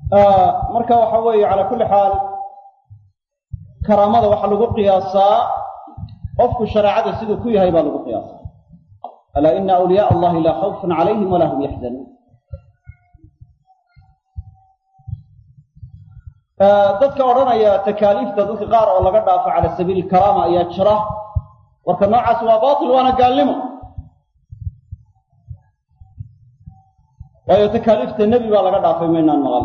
marka waxa weeye calaa kulli xaal karaamada waxaa lagu qiyaasaa qofku shareecada siduu ku yahay baa lagu qiyaasaa alaa ina awliyaء allahi laa khawfun calayhim walaa hum yaxzanuun dadka odhanaya takaaliifta dadka qaar oo laga dhaafo cala sabiili karaama ayaa jira warka noocaas waa batil waana gaalnimo waayo takaaliifta nebi baa laga dhaafay maynaan maqal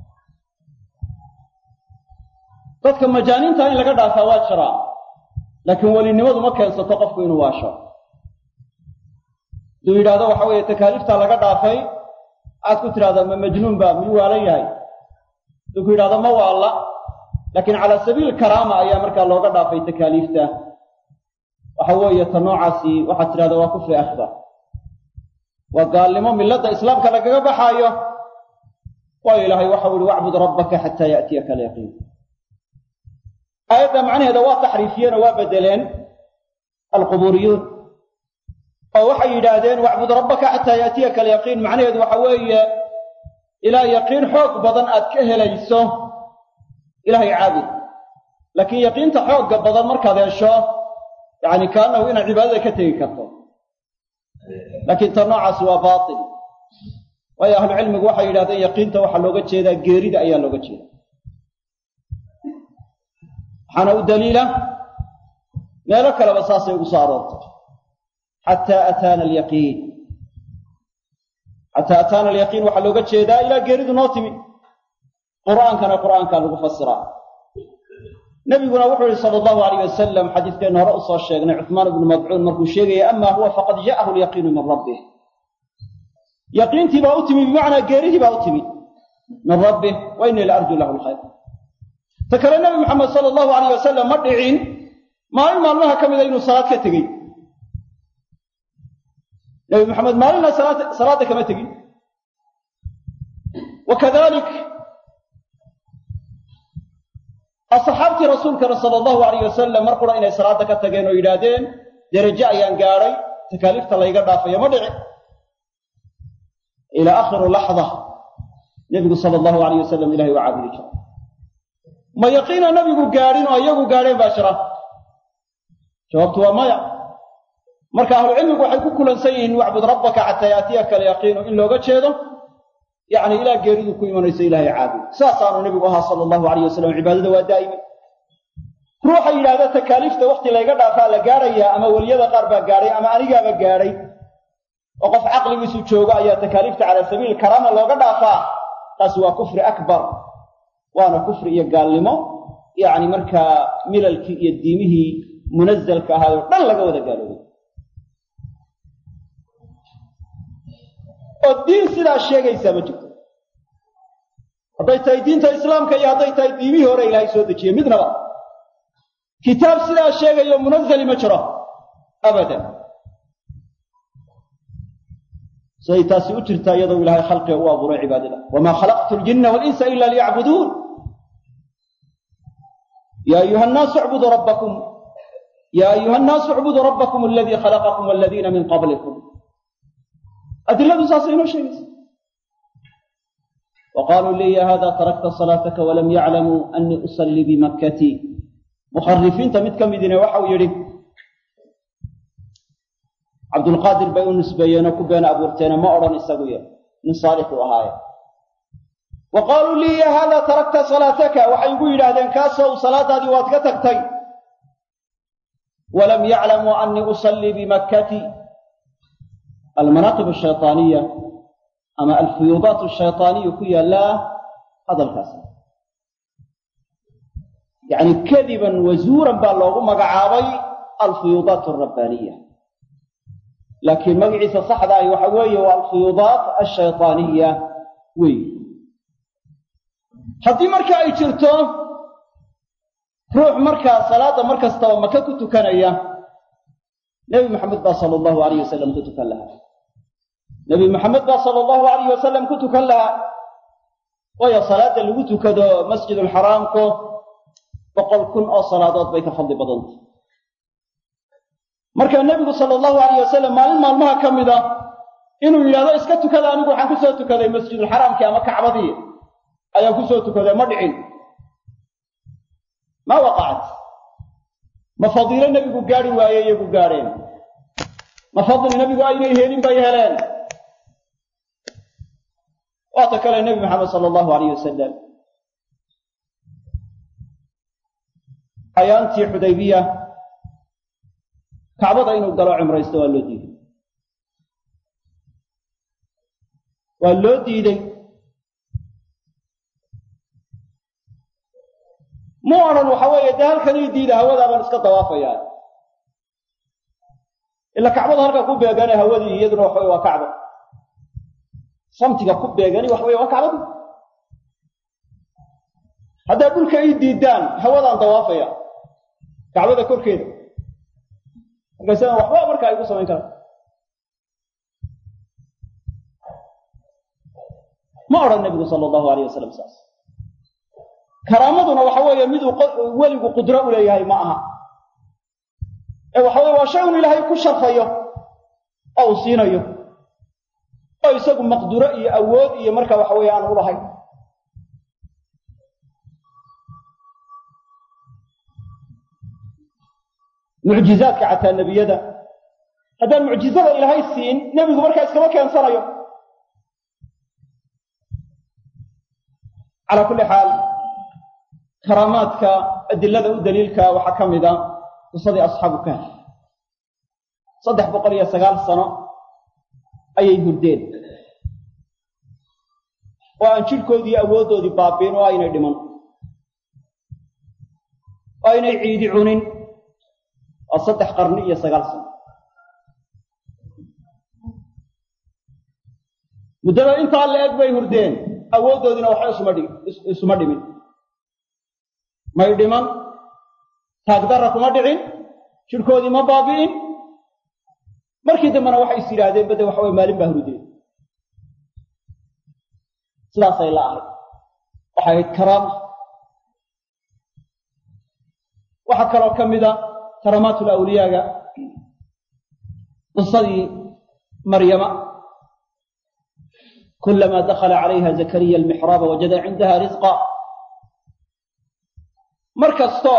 dadka majaaniinta in laga dhaafaa waa jiraa laakiin welinimadu ma keensato qofku inuu waasho hadduu yidhahdo waxa weeye takaaliiftaa laga dhaafay aad ku tidhahdaa ma majnuun baa miyuu waalan yahay hadduu ku yidhahdo ma waalla laakiin calaa sabiil karaama ayaa markaa looga dhaafay takaaliifta waxa weeye ta noocaasi waxaad tidhahdaa waa kufri akbar waa gaalnimo milladda islaamka lagaga baxaayo waayo ilaahay waxau ihi wacbud rabbaka xataa ya'tiyaka alyaqiin aayadda macnaheeda waa taxriifiyeen oo waa bedeleen alqubuuriyuun oo waxay yidhaahdeen wacbud rabbaka xataa ya'tiyaka alyaqiin macnaheedu waxa weeye ilaa yaqiin xoog badan aad ka helayso ilaahay caabud laakiin yaqiinta xoogga badan markaad hesho yacni kaanahu inaad cibaadada ka tegi karto laakiin ta noocaasi waa baatil waayo ahlucilmigu waxay yidhahdeen yaqiinta waxaa looga jeedaa geerida ayaa looga jeeda waxaana u daliila meelo kaleba saasay ugu soo aroortay xataa ataana alyaqiin xataa ataana alyaqiin waxaa looga jeedaa ilaa geeridu noo timi qur'aankana qur'aankaa lagu fasiraa nebiguna wuxuu yihi sala allahu alayh wasalam xadiiskeenna hore usoo sheegnay cuhmaan ibnu madcuun markuu sheegaya ama huwa faqad ja'ahu alyaqiinu min rabbih yaqiintii baa u timi bimacnaa geeridii baa u timi min rabbih wa innii la arju lahu alkhayr ta kale nebi maxamed sala allahu alayh wasalam ma dhicin maalin maalmaha ka mida inuu salaad ka tegey nebi maxamed maalinna salaadda kama tegin wa kadalik asxaabtii rasuulkana sala allahu alayh wasalam mar qura inay salaadda ka tageen oo yidhaahdeen derajo ayaan gaadhay takaaliifta layga dhaafayo ma dhici ilaa akhiru laxda nebigu sala allahu alayh wasalam ilahay waa caabudi jira ma yaqiina nabigu gaadhin oo iyagu gaadheen baa jira jawaabtu waa maya marka ahlucilmigu waxay ku kulansan yihiin wacbud rabbaka xataa yaatiyaka alyaqiinu in looga jeedo yacni ilaa geeridu ku imanayso ilaahay caabud saasaanu nebigu ahaa sala allahu alayh wasalam cibaadada waa daa'imi ruuxa yidhahda takaaliifta wakhti layga dhaafaa la gaadhayaa ama weliyada qaar baa gaadhay ama anigaaba gaadhay oo qof caqligiisu joogo ayaa takaaliifta calaa sabiili karaama looga dhaafaa taasi waa kufri akbar waana kufri iyo gaalnimo yacni markaa milalkii iyo diimihii munazalka ahaay oo dhan laga wada gaaloobay oo diin sidaa sheegaysaa ma jirto hadday tahay diinta islaamka iyo hadday tahay diimihii hore ilaahay soo dejiyey midnaba kitaab sidaa sheegayo munazali ma jiro abadan siday taasi u jirtaa iyadoo ilaahay khalqiga u abuuray cibaadada wamaa khalaqtu ljinna walinsa ila liyacbuduun ya ayuha nnaasu icbuduu rabbakum ya ayuha nnaasu icbuduu rabbakum aladii khalaqakum waladiina min qablikum adiladu saasay inoo sheegaysa wa qaaluu lii ya hada tarakta salaataka walam yaclamuu annii usallii bimakkatii mukharifiinta mid ka midina waxau yidhi cabdulqaadir bay u nisbeeyeenoo ku been abuurteene ma odhan isagu y nin saalixuu ahaaye wa qaaluu lii ya hada tarakta salaataka waxay igu yidhaahdeen kaasow salaadaadii waad ka tagtay walam yaclamuu annii usallii bimakkatii almanaaqib ashayطaaniya ama alfuyuudaat ashayطaaniya ku yaallaa hadalkaas yacni kadiban wazuuran baa loogu magacaabay alfuyuudaat alrabbaaniya laakiin magaciisa saxda ahi waxa weeye waa alfuyuudaat ashayطaaniya wey haddii marka ay jirto ruux markaa salaadda mar kastaba maka ku tukanaya nebi maxamed baa sala allahu alayh wasalam ku tukan lahaa nebi maxamed baa sala allahu alayh wasalam ku tukan lahaa waayo salaadda lagu tukado masjidulxaraamku boqol kun oo salaadood bay ka fadli badantay marka nebigu sala allahu alayh wasalam maalin maalmaha ka mida inuu yidhahdo iska tukada anigu waxaan ku soo tukaday masjidulxaraamkii ama kacbadii ayaa ku soo tukaday ma dhicin ma waqacat ma fadiilo nebigu gaadhi waaye iyagu gaadheen ma fadli nebigu aynay helin bay heleen waata kale nebi maxamed sala allahu alayh wasalam ayaantii xudaybiya kacbada inuu galo cumraysto waa loo diiday waa loo diiday mu odhan waxa weeye dee halkanii diida hawadaa baan iska dawaafayaa ila kacbada halkaa ku beegane hawadii iyaduna waxa weye waa kacba samtiga ku beegani waxa weye waa kacbadii haddaad dhulka ii diidaan hawadaan dawaafaya kacbada korkeeda markaasana waxba markaa ay ku samayn karaan ma odhan nebigu sala allahu alayh wasalam saas karaamaduna waxa weeye miduu weligu qudro u leeyahay ma aha ee waxa weye waa shay un ilaahay ku sharfayo oo uu siinayo oo isagu maqduro iyo awood iyo marka waxa weeye aan u lahayn mucjizaadka xataa nebiyada haddaan mucjizada ilaahay siin nebigu markaa iskama keensanayo calaa kulli xaal karaamaadka adilada u daliilka waxaa ka mid a qisadii asxaabu kahf saddex boqol iyo sagaal sano ayay hurdeen oo aan jidhkoodii awooddoodii baabiin oo aynay dhiman oo aynay ciidi cunin waa saddex qarni iyo sagaal sano muddada intaa la eg bay hurdeen awooddoodiina waxba isuma dhi isuma dhimin may dhiman taagdarra kuma dhicin jidhkoodii ma baabi'in markii dambena waxay is yidhaahdeen badde waxa weye maalin baa hurdeen sidaasay la ahayd waxay ahayd karaama waxaa kaloo ka mida karaamaatul awliyaaga qisadii maryama kulamaa dakhala calayha zakariya almixraaba wajada cindaha risqa mar kastoo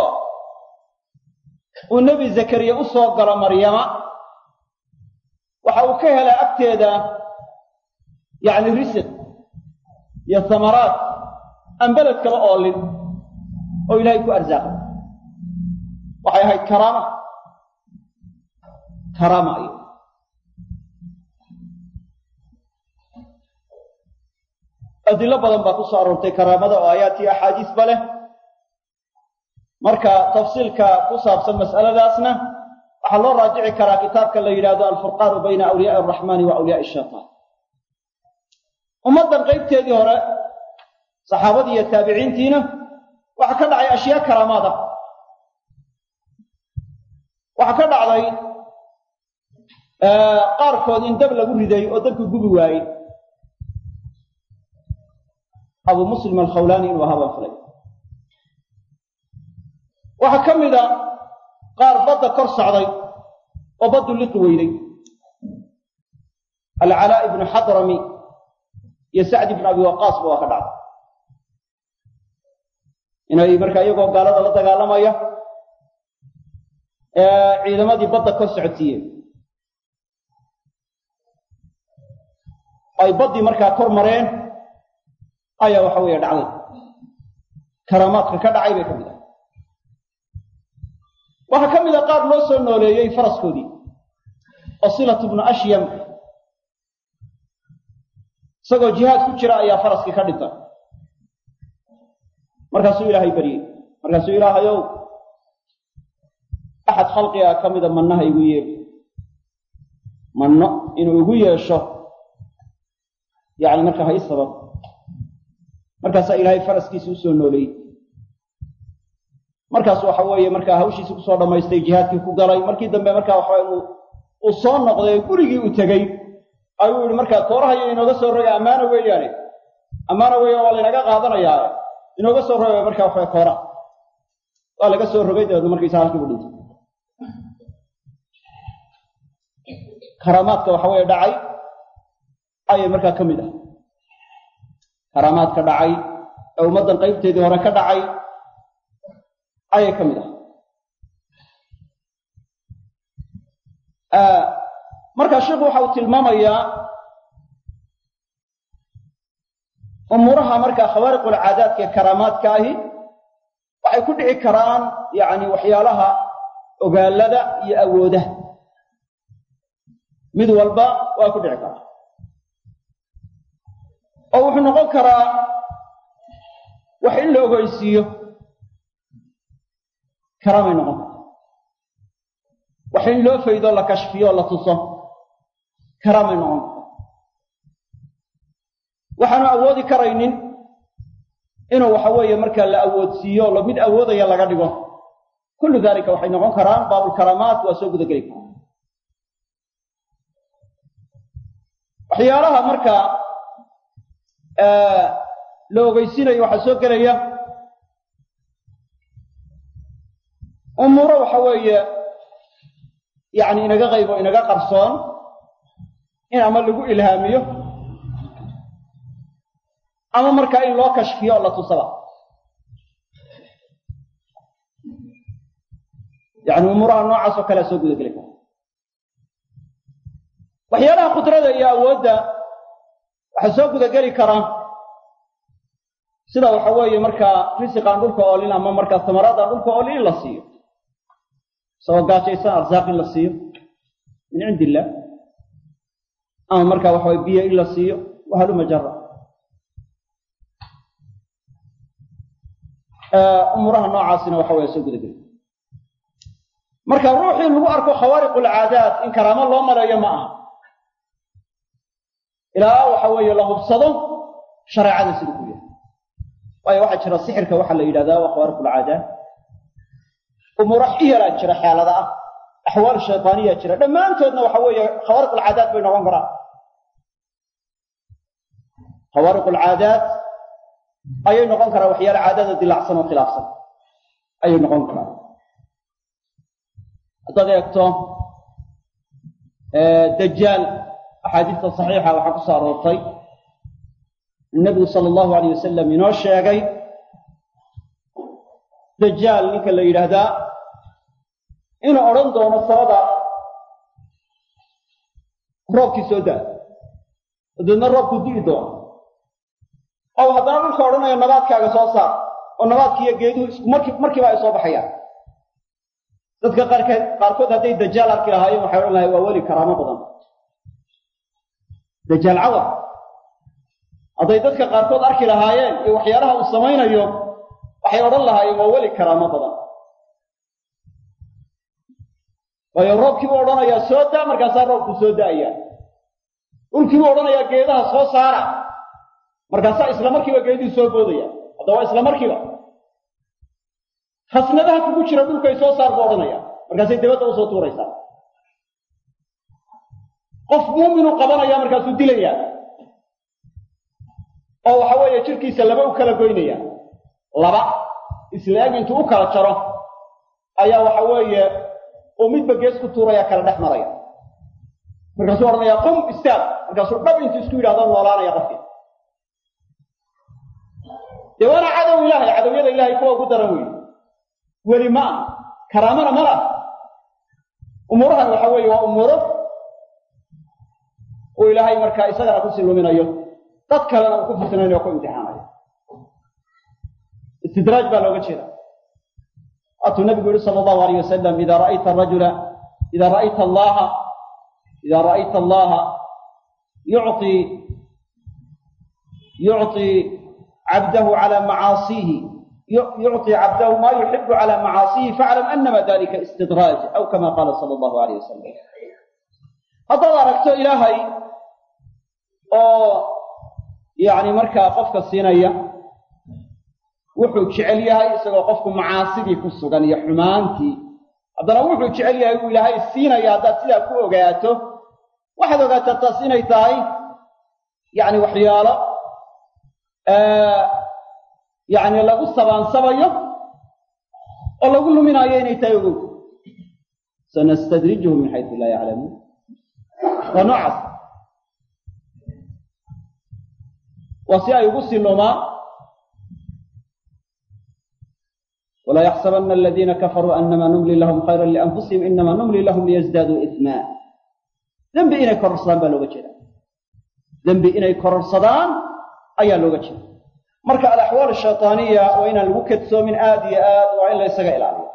uu nebi zakariya u soo galo maryama waxa uu ka helaa agteeda yacni risiq iyo samaraad aan beled kala oolin oo ilaahay ku arsaaqay waxay ahayd karaama karaama ay adilo badan baa ku soo aroortay karaamada oo aayaat iyo axaadiisba leh marka tafsiilka ku saabsan mas'aladaasna waxaa loo raajici karaa kitaabka la yidhaahdo alfurqaanu bayna awliyaai araxmaani wa awliyaai shaytaan ummaddan qaybteedii hore saxaabadii iyo taabiciintiina waxaa ka dhacay ashyaa karaamaad ah waxaa ka dhacday qaarkood in dab lagu riday oo dabku gubi waayey abu muslim alkhawlaani inuu ahaa baan filay waxaa ka mida qaar badda kor socday oo baddu liqi weyday alcalaa ibnu xadrami iyo sacd ibnu abi waqaasba waa ka dhacday inay markaa iyagoo gaalada la dagaalamaya ciidamadii badda kor socodsiiyeen ay baddii markaa kor mareen ayaa waxa weeye dhacday karaamaadka ka dhacay bay ka mid ah waxaa ka mid a qaar loo soo nooleeyey faraskoodii oo silatu bnu ashyam isagoo jihaad ku jira ayaa faraskii ka dhintay markaasuu ilaahay baryey markaasuu ilaahayow axad khalqiga ka mida mannaha igu yeeli manno inuu igu yeesho yacni markaa ha i sabab markaasaa ilaahay faraskiisi u soo nooleeyey markaas waxa weeye markaa hawshiisi kusoo dhammaystay jihaadkii ku galay markii dambe markaa waxa inu uu soo noqday gurigii uu tegey ayuu yihi markaa koorahayo inooga soo roga ammaana weeyaane ammaana weeya waa laynaga qaadanayaa inooga soo roga markaa waxawe koora waa laga soo rogay dabeedna markiisa halkii bu dhintay karaamaadka waxa weeye dhacay ayay markaa ka mid ah karaamaadka dhacay ee ummaddan qaybteedii hore ka dhacay ayay ka mid ah markaa sheikhu waxa uu tilmaamayaa umuuraha markaa khawaariqulcaadaadka ee karaamaadka ahi waxay ku dhici karaan yacni waxyaalaha ogaalada iyo awoodaha mid walba waa ku dhici karaa oo wuxuu noqon karaa wax in la ogeysiiyo karaamay noqon karta wax in loo faydo la kashfiyo o la tuso karaamay noqon karta waxaanu awoodi karaynin inuu waxa weeye markaa la awoodsiiyo lo mid awoodaya laga dhigo kullu dalika waxay noqon karaan baabulkaraamaat waa soo guda geli karaan waxyaalaha markaa la ogeysiinayo waxaa soo gelaya umuuro waxa weeye yacni inaga qaybo inaga qarsoon in ama lagu ilhaamiyo ama markaa in loo kashfiyo oo la tusaba yacni umuuraha noocaas oo kalea soo guda geli kara waxyaalaha qudrada iyo awoodda waxaa soo guda geli kara sida waxa weeye markaa risiqaan dhulka oolin ama markaa samaraadaan dhulka oolin in la siiyo isagoo gaajaysan arsaaq in la siiyo min cindi illah ama markaa waxa weye biyo in la siiyo wahaluma jara umuuraha noocaasina waxa weye soo guda geli marka ruuxii lagu arko khawaariq alcaadaat in karaamo loo maleeyo ma aha ilaa waxa weeye la hubsado shareecada sida ku yahay waayo waxaa jira sixirka waxaa la yidhahdaa waa khawaariq alcaadaat umuuro iyalaa jira xeelada ah axwaal shaytaaniya jira dhammaantoodna waxa weeye khawaariq alcaadaat bay noqon karaan khawaariq alcaadaat ayay noqon karaan waxyaala caadada dilacsan oo khilaafsan ayay noqon karaan haddaad eegto dajaal axaadiista saxiixa waxaa ku soo aroortay nebigu sala allahu alayh wasalam inoo sheegay dajaal ninka la yidhaahdaa inuu odhan doono sabada roobkii soo daa dabeedna roobkuu di'i doono oo haddana dhulka odhanayo nabaadkaaga soo saar oo nabaadkiiyo geeduhu isku marki markiiba ay soo baxayaan dadka qaarkeed qaarkood hadday dajaal arki lahaayeen waxay odhan lahay waa weli karaamo badan dajaal cawar hadday dadka qaarkood arki lahaayeen iyo waxyaalaha uu samaynayo waxay odhan lahaayeen waa weli karaamo badan waayo roobkiibuu odhanayaa soo daa markaasaa roobku soo da'aya dhulkiibuu odhanayaa geedaha soo saara markaasaa isla markiiba geedihii soo boodaya haddaba isla markiiba khasnadaha kugu jira dhulkay soo saar buu odhanaya markaasay dabadda usoo tuuraysaa qof muuminuu qabanaya markaasuu dilayaa oo waxa weeye jirkiisa laba u kala goynaya laba isla eg intuu u kala jaro ayaa waxa weeye uu midba gees ku tuuraya kala dhex maraya markaasuu odhanaya qum istaag markaasuu dhab intuu isku yidhahdo noolaanaya qofkii dee waana cadow ilaahay cadowyada ilaahay kuwa ugu daran weeye weli ma ah karaamana ma lah umuurahan waxa weeye waa umuuro uu ilaahay markaa isagana ku siluminayo dad kalena uu ku fitnaynayo o ku imtixaanayo istidraaj baa looga jeeda waatuu nabigu yihi sala allahu alayh wasalam ida ra'ayta arajula ida ra'ayta allaha ida ra'ayta allaha yucطi yucطi cabdahu cala macaasiihi yucطi cabdahu ma yuxibu cala macaasiihi faclam anama dalika istidraaj aw kama qaala sala allahu alayh wasalam haddaad aragto ilaahay oo yacni markaa qofka siinaya wuxuu jecel yahay isagoo qofku macaasidii ku sugan iyo xumaantii haddana wuxuu jecel yahay uu ilaahay siinaya haddaad sidaa ku ogaato waxaad ogaataa taas inay tahay yacni waxyaalo yacni lagu sabaansabayo oo lagu luminaayo inay tahay ogow sanastadrijuhum min xaysu laa yaclamuun waa noocaas waa si ay ugu sii lumaan walaa yaxsabana aladiina kafaruu anama numli lahum khayran lianfusihim inama numli lahum liyasdaaduu isma dembi inay kororsadaan baa looga jeeda dembi inay kororsadaan ayaa looga jeeda marka alaxwaal ashaytaaniya waa inaan lagu kadsoomin aad iyo aad waa in la ysaga ilaaliyo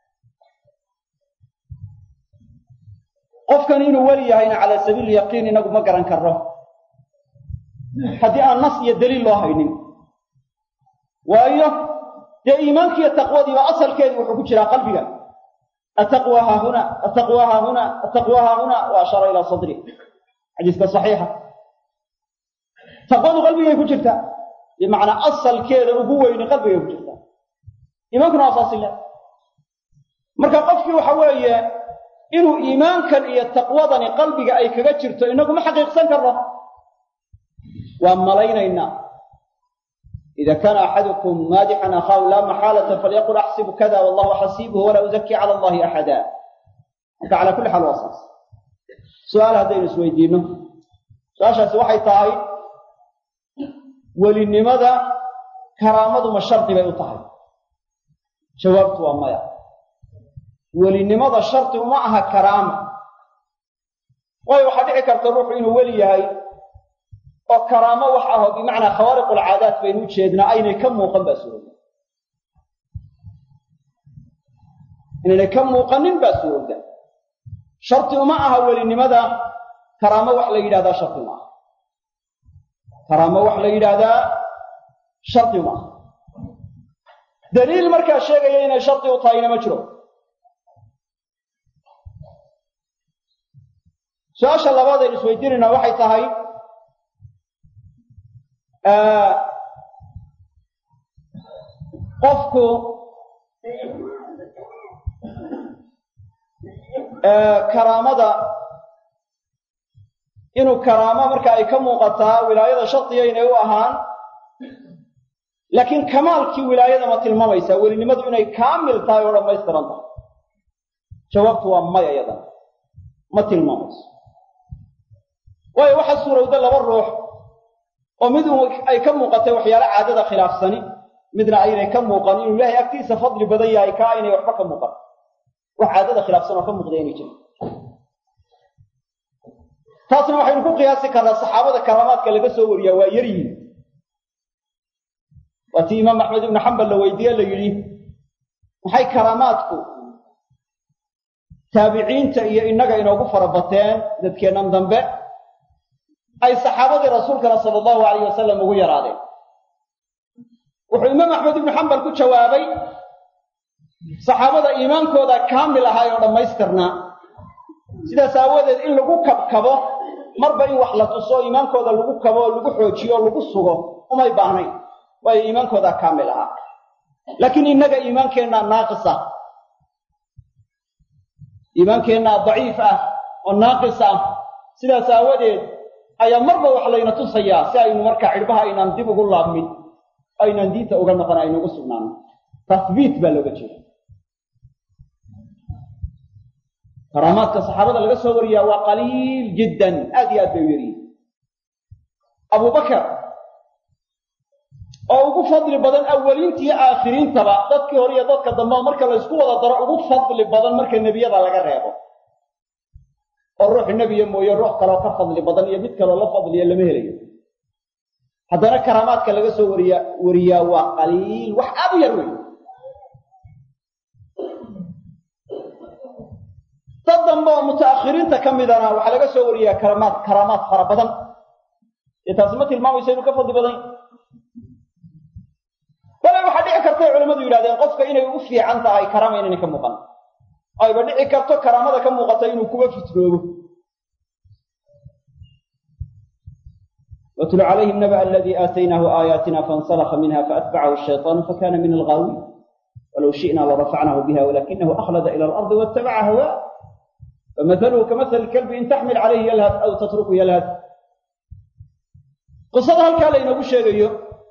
qofkan inuu weli yahayna calaa sabiili yaqiin inagu ma garan karno haddii aan nas iyo daliil loo haynin waayo dee iimaankiiyo taqwadiiba asalkeedii wuxuu ku jiraa qalbiga ataqwa haahuna ataqwa haahuna ataqwa haahuna wa ashara ilaa sadri xadiiska saxiixa taqwadu qalbigay ku jirtaa bimacnaa asalkeeda ugu weyni qalbigay ku jirtaa iimaankuna waa saasi le marka qofkii waxa weeye inuu iimaankan iyo taqwadani qalbiga ay kaga jirto inagu ma xaqiiqsan karno waa malaynaynaa ida kaana axadukum maadixan akhaahu laa maxaalata falyaqul axsibu kada wallahu xasiibuhu walaa uzakii cala allahi axada marka calaa kulli xaal waa saas su-aal haddaynu isweydiinno su-aashaasi waxay tahay welinimada karaamadu ma shardi bay u tahay jawaabtu waa maya welinimada shardi uma aha karaama waayo waxaa dhici karta ruuxu inuu weli yahay oo karaamo wax ah oo bimacnaa khawaariqulcaadaat baynu u jeednaa aynay ka muuqan baa suurowda inaynay ka muuqanin baa suurowda shardi uma aha welinimada karaamo wax la yidhahdaa shardi uma aha karaamo wax la yidhaahdaa shardi uma aha daliil markaa sheegaya inay shardi u tahayna ma jiro su-aasha labaad aynu isweydiinaynaa waxay tahay qofku karaamada inuu karaamo marka ay ka muuqataa wilaayada shardiga inay u ahaan laakiin kamaalkii wilaayada ma tilmaamaysaa welinimadu inay kaamil tahay oo dhammaystiran tahay jawaabtu waa maya iyadana ma tilmaamayso waayo waxaa suurowda laba ruux oo mid ay ka muuqatay waxyaalo caadada khilaafsani midna aynay ka muuqan inuu ilaahay agtiisa fadli badan yahay kaa aynay waxba ka muuqan wax caadada khilaafsan oo ka muuqda inay jirin taasna waxaynu ku qiyaasi karnaa saxaabada karaamaadka laga soo wariyaa waa yar yihin waa tii imaam axmed ibnu xambal la weydiiye la yidhi maxay karaamaadku taabiciinta iyo innaga inoogu fara bateen dadkeennan dambe ay saxaabadii rasuulkana sala allahu alayh wasalam ugu yaraadeen wuxuu imaam axmed ibnu xambal ku jawaabay saxaabada iimaankooda kaamil ahaay oo dhammaystirnaa sidaas aawadeed in lagu kabkabo marba in wax la tuso iimaankooda lagu kabo oo lagu xoojiyo oo lagu sugo umay baahnayn waayo iimaankoodaa kaamil ahaa laakiin innaga iimaankeenna naaqis ah iimaankeenna daciif ah oo naaqis ah sidaas aawadeed ayaa marba wax layna tusayaa si aynu markaa cidhbaha aynaan dib ugu laabmin aynaan diinta uga noqon aynu ugu sugnaano tahbiit baa looga jeeda karaamaadka saxaabada laga soo wariyaa waa qaliil jiddan aad iyo aad bay u yaryihin abubakar oo ugu fadli badan awaliinta iyo aakhiriintaba dadkii hore iyo dadka dambe oo marka laysku wada daro ugu fadli badan marka nebiyada laga reebo oo ruux nebiya mooye ruux kaloo ka fadli badan iyo mid kaloo la fadliya lama helayo haddana karaamaadka laga soo wariya wariyaa waa qaliil wax aad u yar wey dad dambe oo mutaakhiriinta ka midana waxaa laga soo wariyaa karaamaad karaamaad fara badan dee taasi ma tilmaamayso inuu ka fadli badan bale waxaa dhici kartay culamadu yidhahdeen qofka inay ugu fiican tahay karaama inayna ka muuqan ayba dhici karto karaamada ka muuqata inuu kuba fitroobo watlu calayhim naba aladii aataynaahu aayaatina faاnsalakha minha faatbacahu الshayطaanu fakana min alghaawiin walow shi'na larafacnahu biha walakinahu akhlada ila alardi waاtabaca hawaa famahaluhu kamahali kalbi in taxmil calayhi yalhad aw tatruku yalhad qisada halkaa laynoogu sheegayo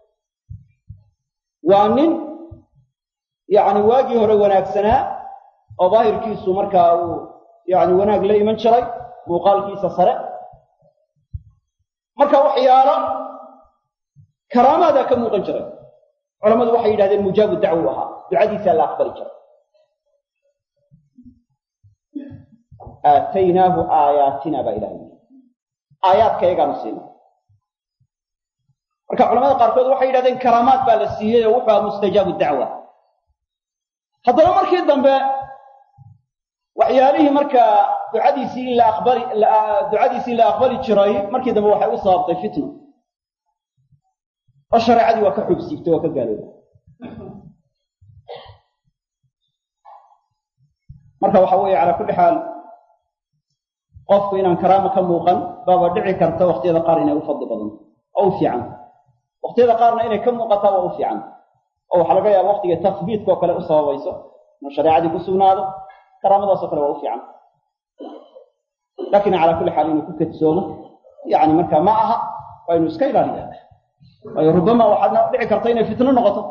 waa nin yacni waagii hore wanaagsanaa oo daahirkiisu markaa uu yacni wanaag la iman jiray muuqaalkiisa sare marka waxyaalo karaamaadaa ka muuqan jiray culammadu waxay yidhahdeen mujaabu dacwu ahaa ducadiisaa la aqbali jiray aataynaahu aayaatina baa ilahay yidhi aayaadka iyagaanu siina marka culamada qaarkood waxay yidhahdeen karaamaad baa la siiyey oo wuxuu aha mustajaabu dacwa haddana markii dambe waxyaalihii markaa ducadiisii in la aqbali ducadiisii la aqbali jiray markii dambe waxay u sababtay fitna oo shareecadii waa ka xoog siibtay waa ka gaaloobay marka waxa weeye calaa kulli xaal qofku inaan karaama ka muuqan baaba dhici karta waqtiyada qaar inay u fadli badanto oo u fiican waqtiyada qaarna inay ka muuqataa waa u fiican oo waxaa laga yaaba waqtiga tafbiidka oo kale u sababayso inuu shareecadii ku sugnaado karaamadaasoo kale waa u fiican laakiin calaa kulli xaal inuu ku kadsoomo yani markaa ma aha waa inuu iska ilaaliya waayo rubama waxaadna dhici karta inay fitno noqoto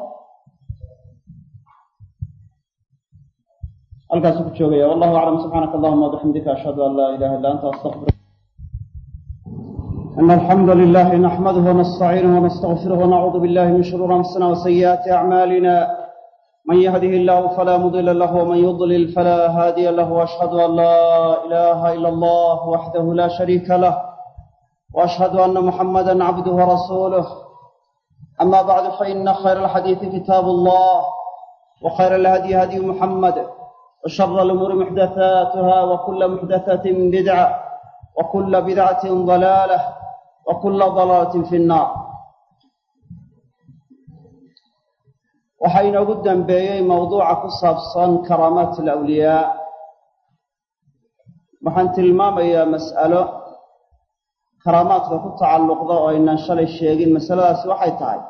halkaasuu ku joogaya wallahu aclam subxaanaka allahuma wabixamdika ashhadu an laa ilaha illa anta astaqfir إن الحمد لله نحمده ونستعينه ونستغفره ونعوذ بالله من شرور أنفسنا وسيئات أعمالنا من يهده الله فلا مضل له ومن يضلل فلا هادي له وأشهد أن لا إله إلا الله وحده لا شريك له وأشهد أن محمدا عبده ورسوله أما بعد فإن خير الحديث كتاب الله وخير الهدي هدي محمد وشر الأمور محدثاتها وكل محدثة بدعة وكل بدعة ضلالة وكل ضلالة في النار waxaa inoogu dambeeyey mawduuca ku saabsan karaamaat alawliyaa waxaan tilmaamayaa mas'alo karaamaadka ku tacalluqda oo aynaan shalay sheegin masaladaasi waxay tahay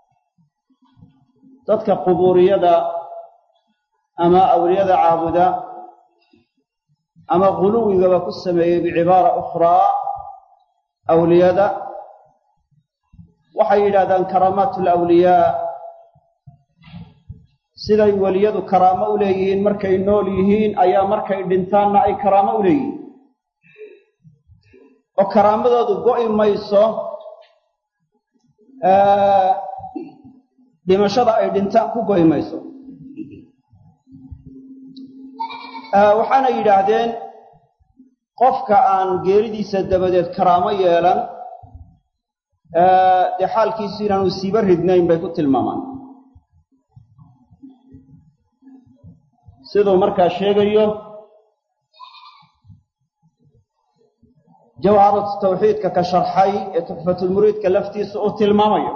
dadka qubuuriyada ama awliyada caabuda ama guluwigaba ku sameeyey bicibaara ukhraa awliyada waxay yidhahdaan karaamaat alawliyaa siday weliyadu karaamo u leeyihiin markay nool yihiin ayaa markay dhintaanna ay karaamo u leeyihiin oo karaamadoodu go'i mayso dhimashada ay dhintaan ku go'i mayso waxaana yidhaahdeen qofka aan geeridiisa dabadeed karaamo yeelan dee xaalkiisu inaanu siiba ridnayn bay ku tilmaamaan siduu markaa sheegayo jawharatu tawxiidka ka sharxay ee tuxfatulmuriidka laftiisa uu tilmaamayo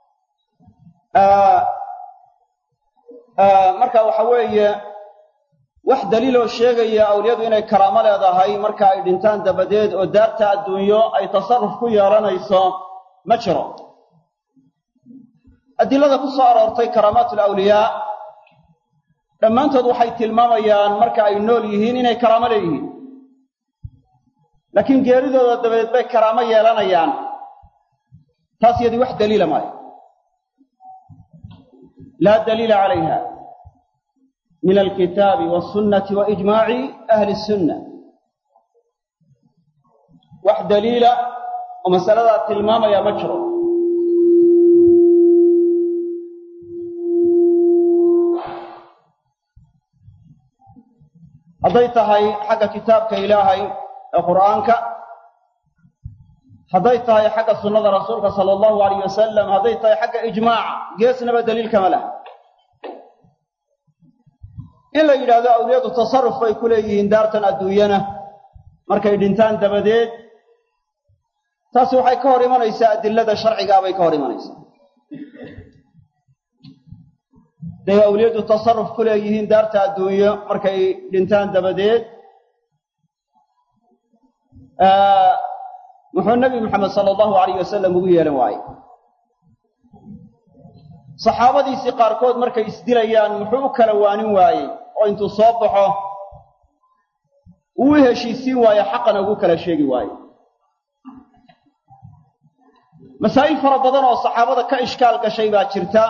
marka waxa weeye wax daliiloo sheegaya awliyadu inay karaamo leedahay marka ay dhintaan dabadeed oo daarta adduunyo ay tasarruf ku yeelanayso ma jiro adilada ku soo aroortay karaamaat alawliyaa dhammaantood waxay tilmaamayaan marka ay nool yihiin inay karaamo leeyihiin laakiin geeridooda dabadeed bay karaamo yeelanayaan taas yadii wax daliila maayo laa daliila calayha min alkitaabi wasunnati wa ijmaaci ahli sunna wax daliila oo masaladaa tilmaamaya ma jiro hadday tahay xagga kitaabka ilaahay ee qur'aanka hadday tahay xagga sunnada rasuulka sala allahu alayh wasalam hadday tahay xagga ijmaaca geesnaba daliilkama laha in la yidhaahdo awliyadu tasarruf bay ku leeyihiin daartan adduunyana markay dhintaan dabadeed taasi waxay ka hor imanaysaa adilada sharcigaa bay ka hor imanaysaa day awliyadu tasarruf ku leeyihiin daarta adduunyo markay dhintaan dabadeed muxuu nebi moxamed sala allahu alayh wasalam ugu yeelan waaye saxaabadiisii qaarkood markay isdilayaan muxuu u kala waanin waayey oo intuu soo baxo uu u heshiisiin waayo xaqana ugu kala sheegi waaye masaa'il fara badan oo saxaabada ka ishkaal gashay baa jirta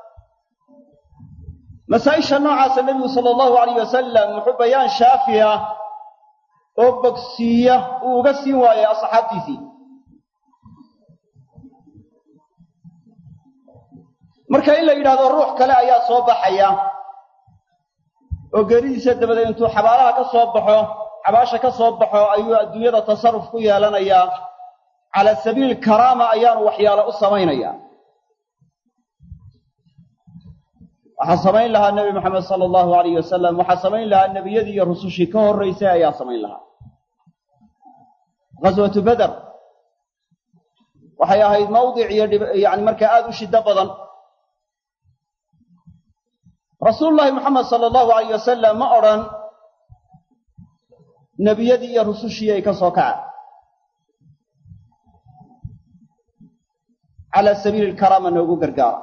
masaa'isha noocaasa nebigu sala allahu alayh wasalam wuxuu bayaan shaafi ah oo bogsiiya uu uga siin waayey asxaabtiisii marka in la yidhahdo ruux kale ayaa soo baxaya oo geeridiisa dabadeed intuu xabaalaha ka soo baxo xabaasha ka soo baxo ayuu adduunyada tasarruf ku yeelanayaa cala sabiili karaama ayaanu waxyaalo u samaynayaa waxaa samayn lahaa nebi moxamed sala allahu alayh wasalam waxaa samayn lahaa nebiyadii iyo rusushii ka horraysay ayaa samayn lahaa ghaswatu beder waxay ahayd mawdic iyo yani markaa aada u shiddo badan rasuulu llaahi moxamed sala allahu alayh wasalam ma odhan nebiyadii iyo rusushii ay ka soo kaca cala sabiili lkaraama noogu gargaara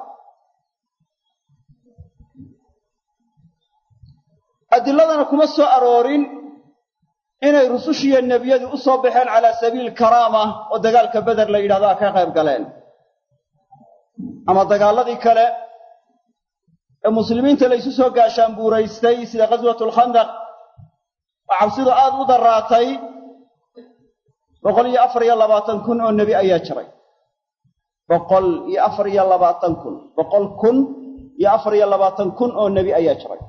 adiladana kuma soo aroorin inay rusushiiyo nebiyadu u soo baxeen calaa sabiili karaama oo dagaalka beder la yidhahdaa ka qayb galeen ama dagaaladii kale ee muslimiinta la ysu soo gaashaan buuraystay sida ghaswatu lkhandaq oo cabsidu aada u daraatay boqol iyo afar iyo labaatan kun oo nebi ayaa jiray boqol iyo afar iyo labaatan kun boqol kun iyo afar iyo labaatan kun oo nebi ayaa jiray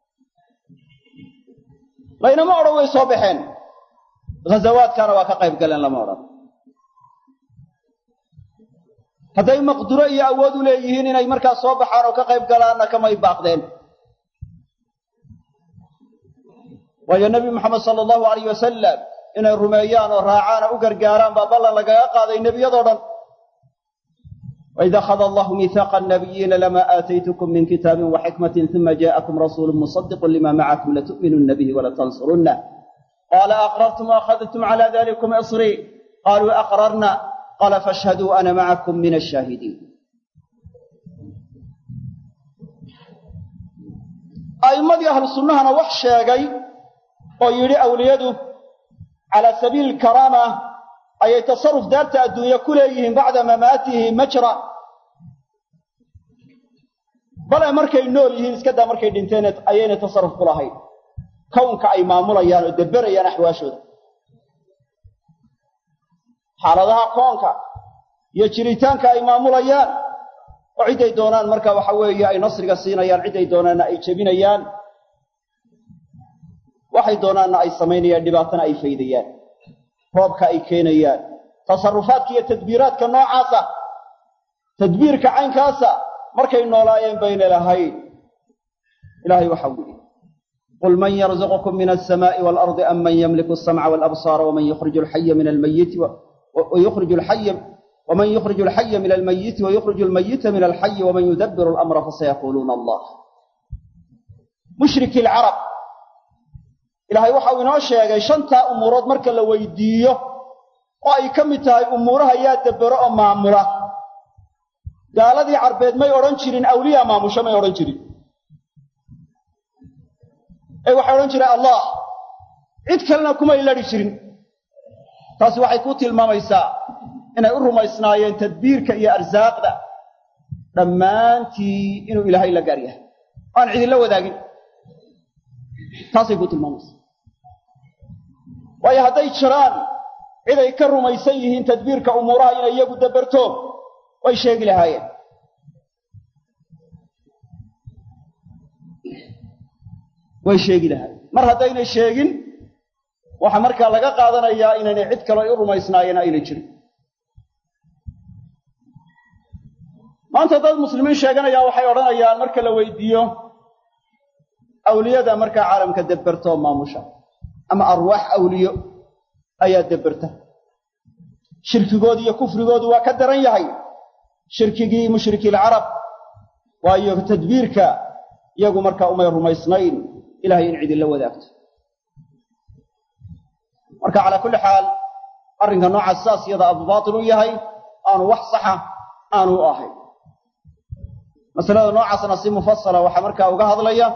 laynama odhan way soo baxeen ghazawaadkaana waa ka qayb galeen lama odhan hadday maqduro iyo awood u leeyihiin inay markaas soo baxaan oo ka qayb galaanna kamay baaqdeen waayo nebi moxamed sala allahu alayh wasalam inay rumeeyaan oo raacaana u gargaaraan baa ballan lagaga qaaday nebiyadoo dhan وإذا أخذ الله ميثاق النبيين لما آتيتكم من كتاب وحكمة ثم جاءكم رسول مصدق لما معكم لتؤمنن به ولتنصرنه قال أقررتم وأخذتم على ذلكم إصري قالوا أقررنا قال فاشهدوا أنا معكم من الشاهدين أئمدي أهل السنة أنا وحش يا ويري أوليده على سبيل الكرامة ayay tasarruf daarta adduunye ku leeyihiin bacda mamaatihi majra bale markay nool yihiin iska daa markay dhinteen ayaynay tasarruf ku lahayn kownka ay maamulayaan oo deberayaan axwaashooda xaaladaha koonka iyo jiritaanka ay maamulayaan oo ciday doonaan marka waxa weeye ay nasriga siinayaan ciday doonaanna ay jebinayaan waxay doonaanna ay samaynayaan dhibaatana ay faydayaan roobka ay keenayaan tasarrufaadka iyo tadbiiraadka noocaasa tadbiirka caynkaasa markay noolaayeen bayna lahayn ilaahay waxau yidhi qul man yarzuqukum min alsamaa'i waalardi am man yamliku alsamca walabsaara waman yukhriju alxaya min almayiti wayukhriju alxaya waman yukhriju alxaya min almayiti wayukhriju almayita min alxayi waman yudabbiru alamra fasayaquuluuna allah mushriki alcarab ilaahay waxau inoo sheegay shantaa umuurood marka la weydiiyo oo ay ka mid tahay umuuraha yaa dabbero oo maamula gaaladii carbeed may odhan jirin awliyaa maamusho may odhan jirin ee waxay odhan jireen allah cid kalena kumay ladhi jirin taasi waxay ku tilmaamaysaa inay u rumaysnaayeen tadbiirka iyo arsaaqda dhammaantii inuu ilaahay la gaar yahay aan cidinla wadaagin taasay ku tilmaamaysaa waayo hadday jiraan ciday ka rumaysan yihiin tadbiirka umuuraha inay iyagu dabarto way sheegi lahaayeen way sheegi lahaayeen mar haddaynay sheegin waxaa markaa laga qaadanayaa inaynay cid kaloo u rumaysnaayeen aynay jirin maanta dad muslimiin sheeganayaan waxay odhanayaan marka la weydiiyo awliyada markaa caalamka deberta oo maamusha ama arwaax awliyo ayaa deberta shirkigoodu iyo kufrigoodu waa ka daran yahay shirkigii mushrikiilcarab waayo tadbiirka iyagu markaa umay rumaysnayn ilahay in cidinla wadaagto marka calaa kulli xaal arrinka noocaas saas iyada abu baatil u yahay aanu wax saxa aanu u ahayn masalada noocaasna si mufasala waxaa markaa uga hadlaya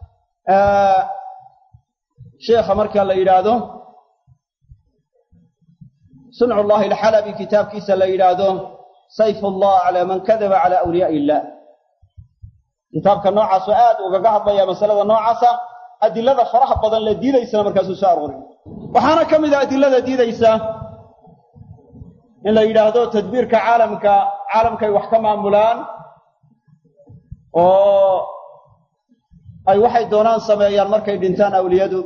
sheekha marka la yidhaahdo suncu llahi alxalabi kitaabkiisa la yidhaahdo sayf ullah calaa man kadaba cala awliyaai illah kitaabka noocaasoo aad ugaga hadlaya masalada noocaasa adilada faraha badan la diidaysana markaasuu soo arooriy waxaana ka mid a adilada diidaysa in la yidhaahdo tadbiirka caalamka caalamkay wax ka maamulaan oo ay waxay doonaan sameeyaan markay dhintaan awliyadu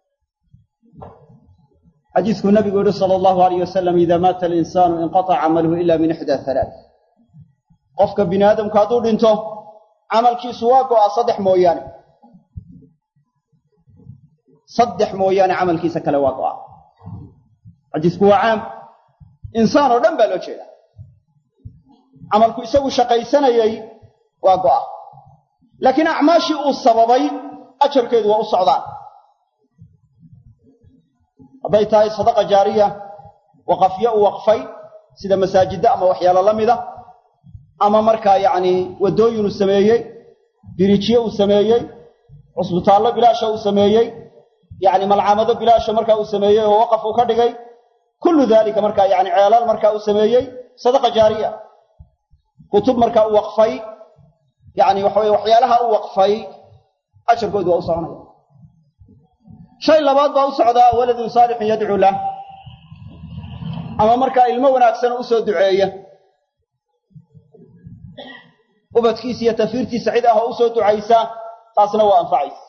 xadiiskuu nabigu yihi sala allahu alayh wasalam idaa maata alinsaanu inqataca camaluhu ila min ixdaa halaath qofka bini aadamku hadduu dhinto camalkiisu waa go'a saddex mooyaane saddex mooyaane camalkiisa kale waa go'a xadiisku waa caam insaan oo dhan baa loo jeedaa camalku isagu shaqaysanayey waa go'a laakiin acmaashii uu sababay ajarkeedu waa u socdaan hadday tahay sadaqa jaariya waqafyo uu waqfay sida masaajidda ama waxyaalo la mida ama markaa yacni waddooyin uu sameeyey biriijyo uu sameeyey cusbitaallo bilaasha uu sameeyey yacni malcamado bilaasha markaa uu sameeyey oo waqaf uu ka dhigay kullu daalika markaa yacni ceelal markaa uu sameeyey sadaqa jaariya kutub markaa uu waqfay yacni waxa weye waxyaalaha u waqfay ajarkoodu waa u soconaya shay labaad baa u socdaa waladun saalixun yadcuu lah ama markaa ilmo wanaagsan u soo duceeya ubadkiisa iyo tafiirtiisa cid ah oo u soo ducaysa taasna waa anfacaysa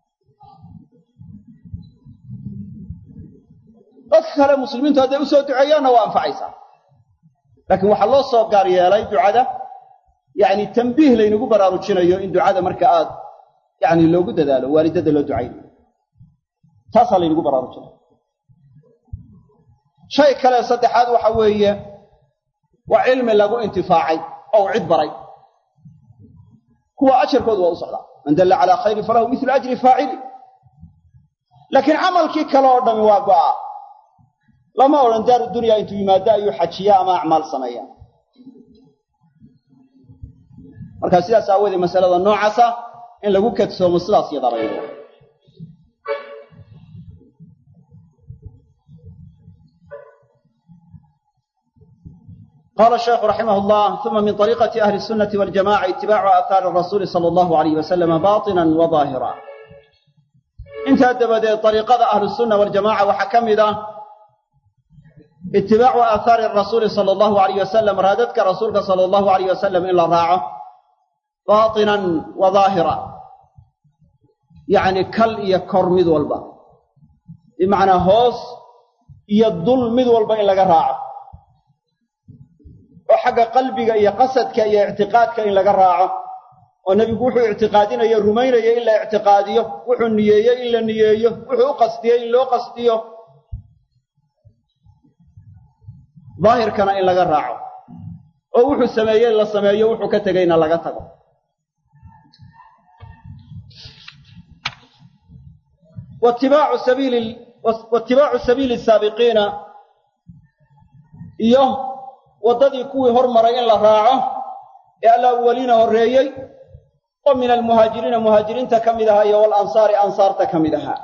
dadka kale muslimiintu hadday u soo duceeyaanna waa anfacaysaa laakiin waxaa loo soo gaar yeelay ducada yacni tambiih laynagu baraarujinayo in ducada marka aad yacni loogu dadaalo waalidada loo ducaynayo taasaa laynagu baraarujinaya shay kale saddexaad waxa weeye waa cilmi lagu intifaacay oo u cid baray kuwa ajarkoodu waa u socdaa man dalla calaa khayrin falahu midlu ajri faacili laakiin camalkii kale oo dhami waa go'a lama odhan daaru dunya intuu yimaado ayuu xajiya ama acmaal sameeya markaa sidaas aawoodee masalada noocaasa in lagu kadsoomo sidaas yadabaydo قال الشيخ رحمه الله ثم من طريقة أهل السنة والجماعة اتباع آثار الرسول صلى الله عليه وسلم باطنا وظاهرا انت أدب طريقة أهل السنة والجماعة وحكم ذا اتباع آثار الرسول صلى الله عليه وسلم رادتك رسولك صلى الله عليه وسلم إلا راعه باطنا وظاهرا يعني كل يكر مذ والبا بمعنى هوس يضل مذ والبا إلا راعه oo xagga qalbiga iyo qasadka iyo ictiqaadka in laga raaco oo nebigu wuxuu ictiqaadinayo rumaynayo in la ictiqaadiyo wuxuu niyeeyo in la niyeeyo wuxuu u qasdiyo in loo qasdiyo daahirkana in laga raaco oo wuxuu sameeye la sameeyo wuxuu ka tegayna laga tago watibaacu sabiili watibaacu sabiili saabiqiina iyo waddadii kuwii hormaray in la raaco ee alawwaliina horreeyey oo min almuhaajiriina muhaajiriinta ka mid ahaa iyo walansaari ansaarta ka mid ahaa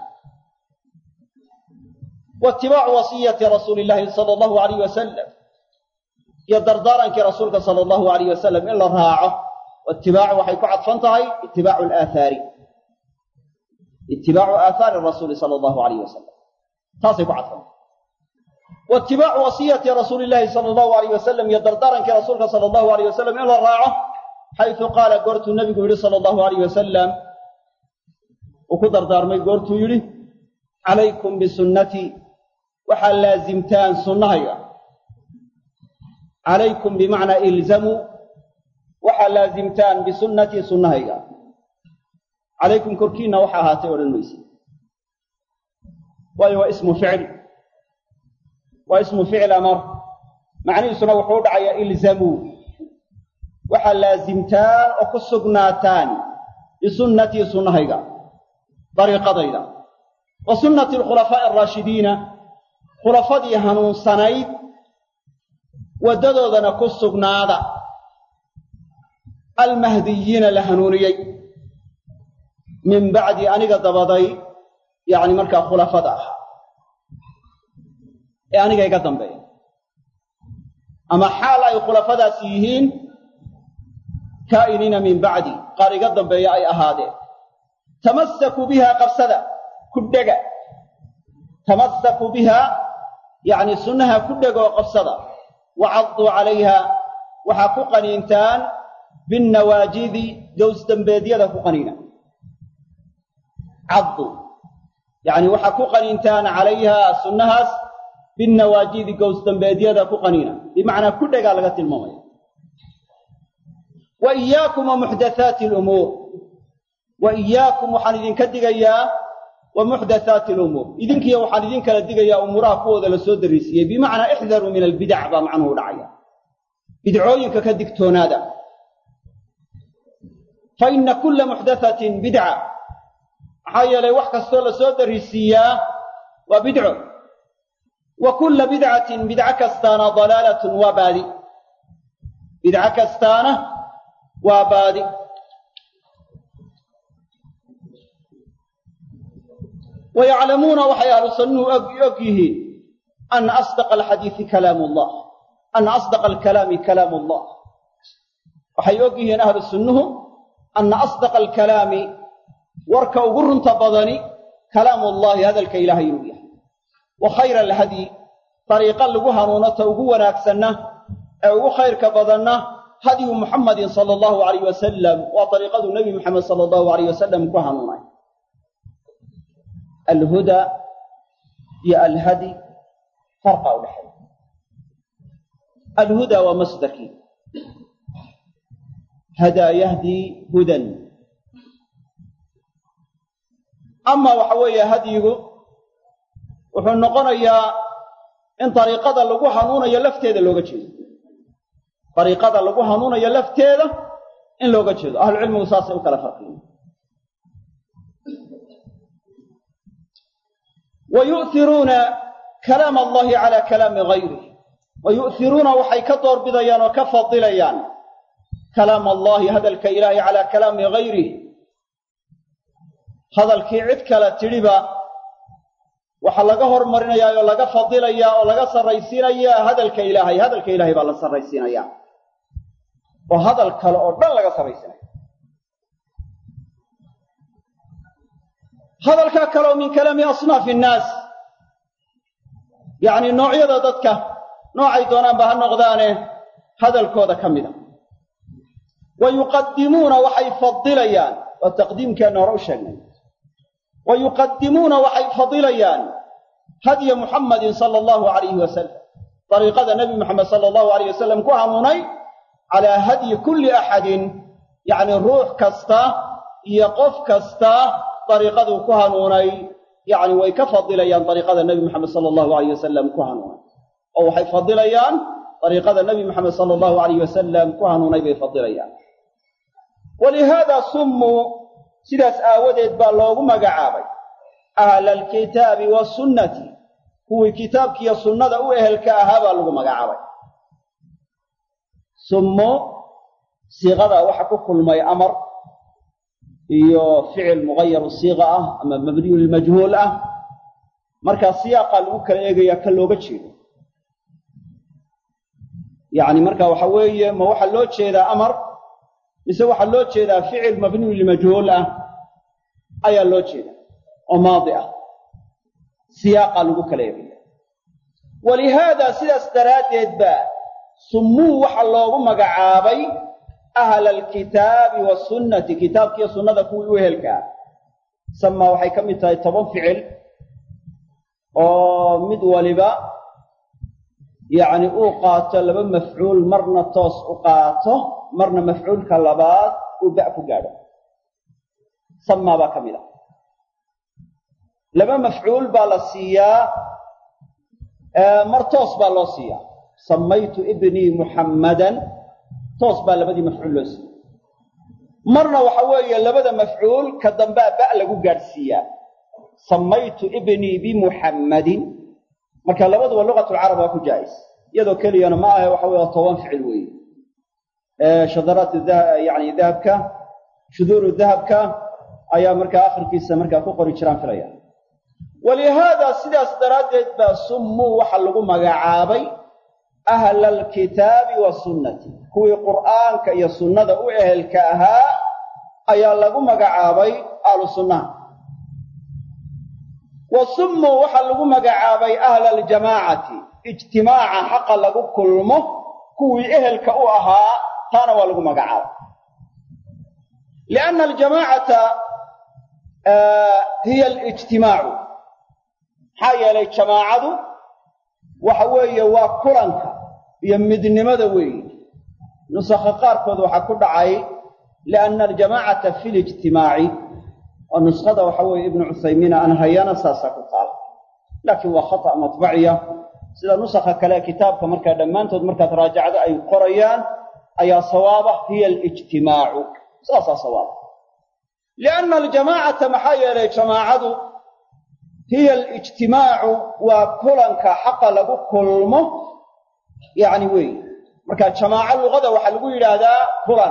waitibaacu wasiyati rasuuli illaahi sala allahu alayh wasalam iyo dardaarankii rasuulka sala allahu alayh wasalam in la raaco waitibaacu waxay ku cadfan tahay itibaacu alaathaari itibaacu aathaari rasuuli sala allahu alayh wasalam taasay ku cadfan tahay waitibaacu wasiyati rasuuli illaahi sala allahu alayh wasalam iyo dardaarankii rasuulka sala allahu alayh wasalam in la raaco xaysu qaala goortuu nebigu yidhi sala allahu alayh wasalam uu ku dardaarmay goortuu yidhi calaykum bisunnatii waxaa laasimtaan sunnahayga calaykum bimacnaa ilzamuu waxaa laasimtaan bisunnatii sunnahayga calaykum korkiinna waxa ahaatay odhan mayse waayo waa ismu ficil waa ismu ficil amar macnihiisuna wuxuu u dhacayaa ilzamuu waxaa laasimtaan oo ku sugnaataan bisunnatii sunnahayga dariiqadayda wa sunnati alkhulafaa'i araashidiina khulafadii hanuunsanayd waddadoodana ku sugnaada almahdiyiina la hanuuniyey min bacdi aniga dabaday yacni markaa khulafada ah ee aniga iga dambeeya ama xaal ay khulafadaas yihiin kaa'iniina min bacdi qaar iga dambeeya ay ahaadeen tamasakuu bihaa qabsada ku dhega tamasakuu bihaa yacni sunnaha ku dhegoo qabsada wacaduu calayha waxaa ku qaniintaan binnawaajidi gowsdambeedyada ku qaniina caddu yacni waxaa ku qaniintaan calayha sunnahaas binnawaajidi gowsdambeedyada ku qaniina bimacnaa ku dhegaa laga tilmaamaya wa iyaakum wa muxdathaati alumuur wa iyaakum waxaan idinka digayaa wa muxdathaati alumuur idinkiyo waxaan idin kala digayaa umuuraha kuwooda la soo darisiiyey bimacnaa ixdaruu min albidac baa macnuhu dhacaya bidcooyinka ka digtoonaada fa inna kulla muxdathatin bidca maxaa yeelay wax kastoo la soo darisiiyaa waa bidco wa kulla bidcatin bidco kastaana dalaalatun waa baadi bidco kastaana waa baadi wa yaclamuuna waxay ahlu sunnuhu og yihiin ana asdaqa alxadiisi kalaamu allah ana asdaqa alkalaami kalaamu allah waxay og yihiin ahlu sunnuhu ana asdaqa alkalaami warka ugu runta badani kalaamu allahi hadalka ilaahay inuu yahay wa khayra alhadyi dariiqa lagu hanuuno ta ugu wanaagsanna ee ugu khayrka badanna hadyu muxamadin sala allahu alayh wasalam waa dariiqaduu nebi muxamed sala allahu alayh wasalam ku hanuunay alhuda iyo alhadi farqa u dhexeeya alhuda waa masdarkii hadaa yahdii hudan ama waxa weeye hadyigu wuxuu noqonayaa in dariiqada lagu hanuunayo lafteeda looga jeedo dariiqada lagu hanuunayo lafteeda in looga jeedo ahlucilmigu saasay u kala farqiyen wa yu'hiruuna kalaam allahi calaa kalaami gayrih wa yu'hiruuna waxay ka doorbidayaan oo ka fadilayaan kalaam allahi hadalka ilaahay calaa kalaami gayrih hadalkii cid kale tidhiba waxaa laga hormarinayaa oo laga fadilayaa oo laga sarraysiinayaa hadalka ilaahay hadalka ilaahay baa la sarraysiinayaa oo hadal kale oo dhan laga sarraysiinaya hadalkaa kale oo min kalaami asnaafi innaas yacni noocyada dadka noocay doonaanba ha noqdaane hadalkooda ka mida wa yuqadimuuna waxay fadilayaan waa taqdiimkeenna hore u sheegnay wa yuqadimuuna waxay fadilayaan hadya muxammadin sala allahu alayhi wasalam dariiqada nebi muxamed sala allahu alayh wasalam ku hanuunay calaa hadyi kulli axadin yacni ruux kasta iyo qof kasta dariiqaduu ku hanuunay yacni way ka fadilayaan dariiqada nebi moxamed sala allahu alayh wasalam ku hanuunay oo waxay fadilayaan dariiqada nebi moxamed sala allahu alayh wasalam ku hanuunay bay fadilayaan walihaada summuu sidaas aawadeed baa loogu magacaabay ahla alkitaabi wasunnati kuwii kitaabkiiyo sunnada u ehelka ahaa baa lagu magacaabay summu siiqada waxa ku kulmay amar iyo ficil mugayaru siiqa ah ama mabniyu lilmajhuul ah markaa siyaaqa lagu kala eegayaa ka looga jeedo yacni marka waxa weeye ma waxaa loo jeedaa amar mise waxaa loo jeedaa ficil mabniyu limajhuul ah ayaa loo jeeda oo maadi ah siyaaqa lagu kala eegaya walihaada sidaas daraaddeed ba summuu waxa loogu magacaabay ahla alkitaabi wasunnati kitaabkiiyo sunnada kuwii u ehelkaa samaa waxay ka mid tahay toban ficil oo mid waliba yacni uu qaato laba mafcuul marna toos u qaato marna mafcuulka labaad uu ba' ku gaadho samaa baa ka mid ah laba mafcuul baa la siiyaa mar toos baa loo siiyaa samaytu ibnii muxammadan toos baa labadii mafcuul loo siiyey marna waxa weeye labada mafcuul ka dambaa ba' lagu gaadhsiiyaa samaytu ibnii bimuxammadin marka labaduba lugatulcarab waa ku jaa'is iyadoo keliyana ma ahe waxa weye waa toban ficil weeye shadaraat yani dahabka shuduuru dahabka ayaa markaa akhirkiisa markaa ku qori jiraan filaya walihaada sidaas daraaddeed baa summuu waxa lagu magacaabay ahla alkitaabi wasunnati kuwii qur'aanka iyo sunnada u ehelka ahaa ayaa lagu magacaabay ahlu sunnaha wa summuu waxaa lagu magacaabay ahla aljamaacati ijtimaaca xaqa lagu kulmo kuwii ehelka u ahaa taana waa lagu magacaabay lianna aljamaacata hiya alijtimaacu maxaa yeelay jamaacadu waxa weeye waa kulanka iyo midnimada weeye nusakha qaarkood waxaa ku dhacay lianna aljamaacata fi lijtimaaci oo nuskhada waxa weeye ibnu cuthaymiina aan hayana saasaa ku taala laakiin waa khata' matbaciya sida nusakha kale kitaabka markaa dhammaantood markaad raajacdo ay qorayaan ayaa sawaaba hiya alijtimaacu saasaa sawaaba lianna aljamaacata maxaa yeelay jamaacadu hiya alijtimaacu waa kulanka xaqa lagu kulmo yacni weeye marka jamaaco luqada waxaa lagu yidhaahdaa kulan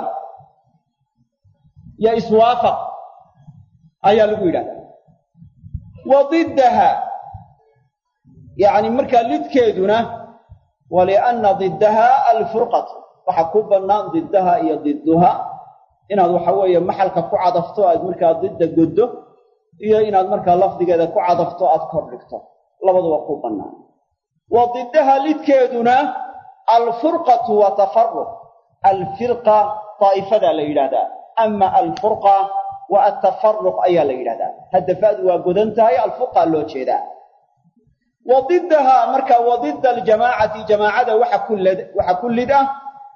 iyo iswaafaq ayaa lagu yidhahdaa wa diddaha yacni markaa lidkeeduna wa lianna diddaha alfurqatu waxaa ku bannaan diddaha iyo didduha inaad waxa weeye maxalka ku cadafto aad markaa didda goddo iyo inaad markaa lafdigeeda ku cadafto aad kor dhigto labaduba ku bannaan wa diddaha lidkeeduna alfurqatu wa tafaruq alfirqa daa'ifadaa la yidhahdaa ama alfurqa wa atafaruq ayaa la yidhahdaa haddafaadu waa godan tahay alfurqaa loo jeedaa wa diddaha marka wa didda aljamaacati jamaacada waxa ku lid waxa ku lid ah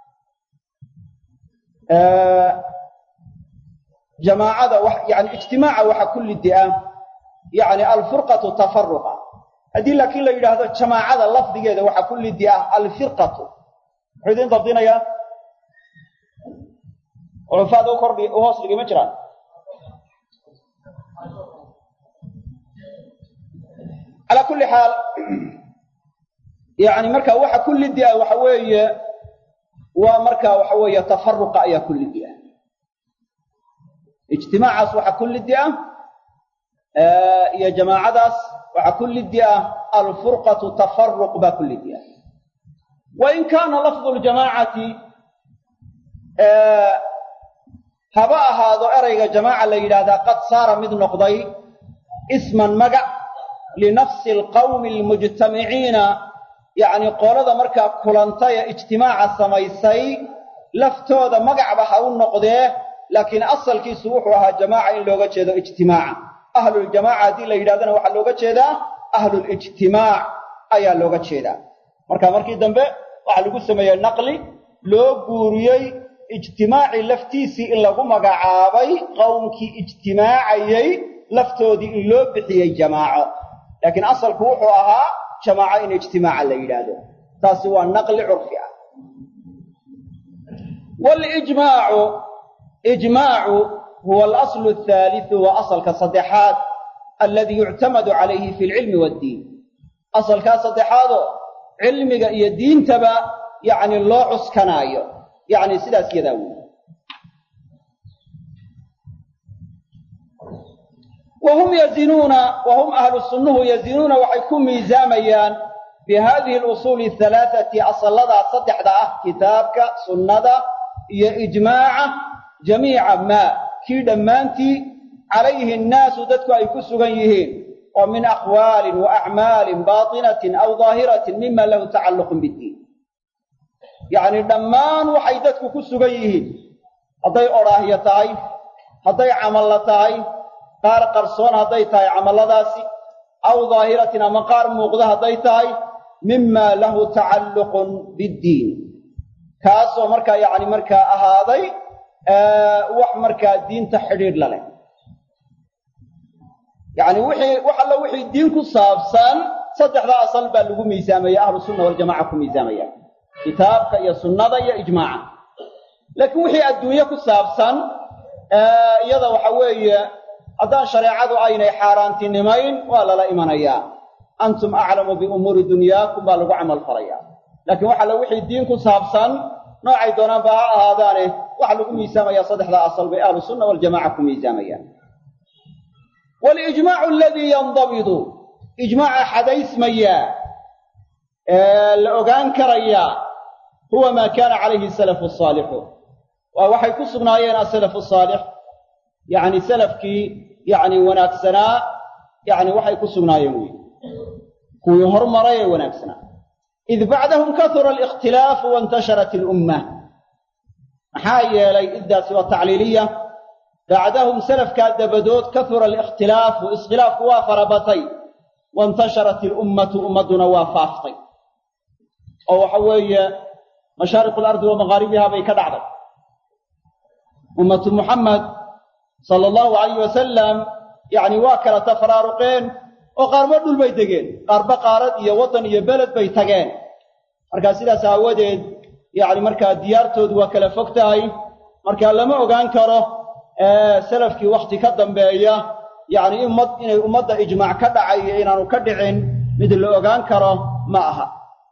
jamaacada yani ijtimaaca waxa ku lidi ah yani alfurqatu tafaruqa haddii laakiin la yidhaahdo jamaacada lafdigeeda waxaa ku lidi ah alfirqatu muxuu idiin dabdinayaa culufaada u kordhi u hoos dhigi ma jiraan calaa kulli xaal yani marka waxa ku lidi ah waxa weeye waa marka waxa weeye tafaruqa ayaa ku lidi ah ijtimaacaas waxaa ku lidi ah iyo jamaacadaas waxaa ku lidi ah alfurqatu tafaruq baa ku lidi ah wain kaana lafdu ljamaacati haba ahaado erayga jamaaca la yidhaahdaa qad saara mid noqday isman magac linafsi alqawmi almujtamiciina yacni qolada markaa kulantay ee ijtimaaca samaysay laftooda magacba ha u noqdee laakiin asalkiisu wuxuu ahaa jamaaca in looga jeedo ijtimaaca ahluljamaaca haddii la yidhahdana waxaa looga jeedaa ahlulijtimaac ayaa looga jeedaa marka markii dambe waxaa lagu sameeyey naqli loo guuriyey ijtimaacii laftiisii in lagu magacaabay qowmkii ijtimaacayey laftoodii in loo bixiyey jamaaco laakiin asalku wuxuu ahaa jamaaco in ijtimaaca la yidhaahdo taasi waa naqli curfi ah walijmaacu ijmaacu huwa alaslu athaalithu waa asalka saddexaad alladii yuctamadu calayhi fi alcilmi waaddiin asalkaa saddexaadoo cilmiga iyo diintaba yacni loo cuskanaayo yacni sidaas yadaa weyi wa hum yazinuuna wa hum ahlu sunnuhu yazinuuna waxay ku miisaamayaan bi hadihi alusuuli ahalaathati asalladaa saddexda ah kitaabka sunnada iyo ijmaaca jamiica maa kii dhammaantii calayhi annaasu dadku ay ku sugan yihiin oo min aqwaalin wa acmaalin baatinatin aw daahiratin mima lahu tacalluqun biddiin yacni dhammaan waxay dadku ku sugan yihiin hadday odhaahyo tahay hadday camalla tahay qaar qarsoon hadday tahay camalladaasi aw daahiratin ama qaar muuqda hadday tahay mima lahu tacalluqun biddiin kaasoo markaa yacni markaa ahaaday wax markaa diinta xidhiidh la leh yacni wixii wax alla wixii diin ku saabsan saddexda asal baa lagu miisaamaya ahlu sunna waljamaca ku miisaamaya kitaabka iyo sunnada iyo ijmaaca laakiin wixii adduunye ku saabsan iyada waxa weeye haddaan shareecadu aynay xaaraantinimayn waa lala imanayaa antum aclamu biumuuri dunyaakum baa lagu camal falayaa laakiin wax alla wixii diin ku saabsan noocay doonaanba ha ahaadaane waxaa lagu miisaamayaa saddexdaa asal bay ahlu sunna waljamaca ku miisaamayaan walijmaacu aladii yandabidu ijmaaca xadaysmayaa ee la ogaan karayaa huwa maa kaana calayhi salafu saalixu waa waxay ku sugnaayeen asalafu saalix yacni salafkii yacni wanaagsanaa yacni waxay ku sugnaayeen wey kuwii hormaray ee wanaagsanaa id bacdahum kahura alikhtilaafu waintasharat ilumma maxaa yeelay iddaasi waa tacliiliya bacdahum salafkaa dabadood kahura alikhtilaafu iskhilaafku waa farabatay waintasharat ilummatu ummadduna waa faaftay oo waxa weeye mashaariqu alardi wa maqaaribiha bay ka dhacday ummatu muxamed sala allahu alayh wasalam yacni waa kala tafaraaruqeen oo qaarba dhul bay degeen qaarba qaarad iyo waddan iyo beled bay tageen markaa sidaas aawadeed yacni markaa diyaartoodu waa kala fog tahay markaa lama ogaan karo salafkii wakhti ka dambeeya yacni ummad inay ummadda ijmaac ka dhacay iyo inaanu ka dhicin mid la ogaan karo ma aha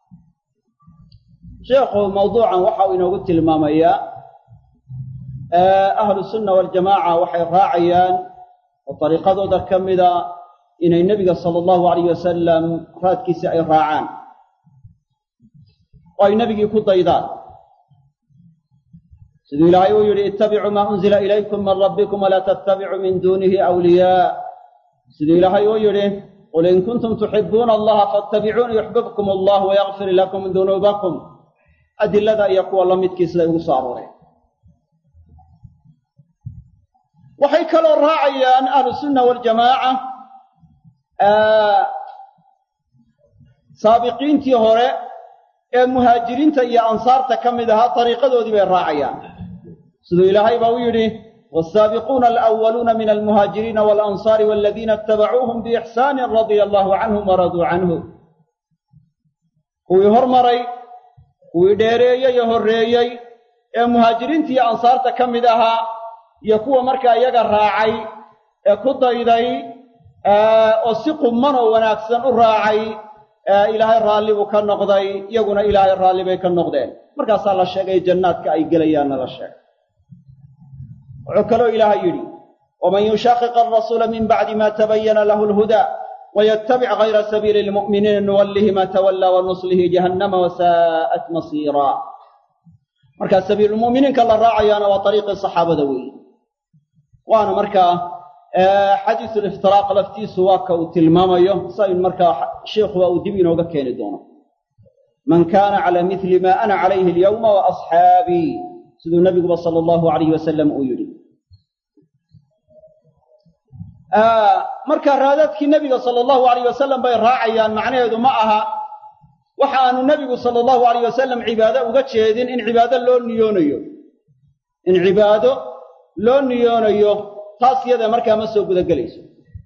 sheekhu mawduucan waxa uu inoogu tilmaamayaa ahlu sunna waljamaaca waxay raacayaan oo dariiqadooda ka mida inay nebiga sala allahu alayh wasalam raadkiisa ay raacaan oo ay nebigii ku daydaan siduu ilaahay uu yidhi ittabicuu maa unzila ilaykum min rabbikum walaa tattabicuu min duunihi awliyaa siduu ilaahay uu yidhi qul in kuntum tuxibuuna allaha faatabicuuni yuxbibkum allah wayakfir lakum dunuubakum adilada iyo kuwa la midkii siday ugu soo arooreen waxay kaloo raacayaan ahlusunna waljamaaca saabiqiintii hore ee muhaajiriinta iyo ansaarta ka mid ahaa dariiqadoodii bay raacayaan siduu ilaahay baa u yidhi والسابقون الأولون من المهاجرين والأنصار والذين اتبعوهم بإحسان رضي الله عنهم ورضوا عنه kuwii hormaray kuwii dheereeyey ee horreeyey ee muhaajiriinta iyo ansaarta ka mid ahaa iyo kuwa markaa iyaga raacay ee ku dayday oo si qumman oo wanaagsan u raacay ilaahay raalli buu ka noqday iyaguna ilaahay raalli bay ka noqdeen markaasaa la sheegay jannaadka ay gelayaanna la sheegay wuxuu kaloo ilaahay yidhi waman yushaqiq alrasuula min bacdi ma tabayana lahu lhudaa ويتبع غير سبيل المؤمنين نوله ما تولى ونصله جهنم وساءت مصيرا marka sabiil muuminiinka la raacayaana waa ariiqii saxaabada weeye waana markaa xadiisu liftiraaq laftiisu waa ka uu tilmaamayo sain markaa sheikhuba uu dib inooga keeni doono man kaana cala mili ma ana calayhi alyawma wa asxaabii siduu nabiguba sala allahu alayhi wasalam uu yidhi marka raadaadkii nebiga sala allahu alayh wasalam bay raacayaan macnaheedu ma aha waxa aanu nebigu sala allahu alayh wasalam cibaado uga jeedin in cibaado loo niyoonayo in cibaado loo niyoonayo taas yada markaa ma soo gudagelayso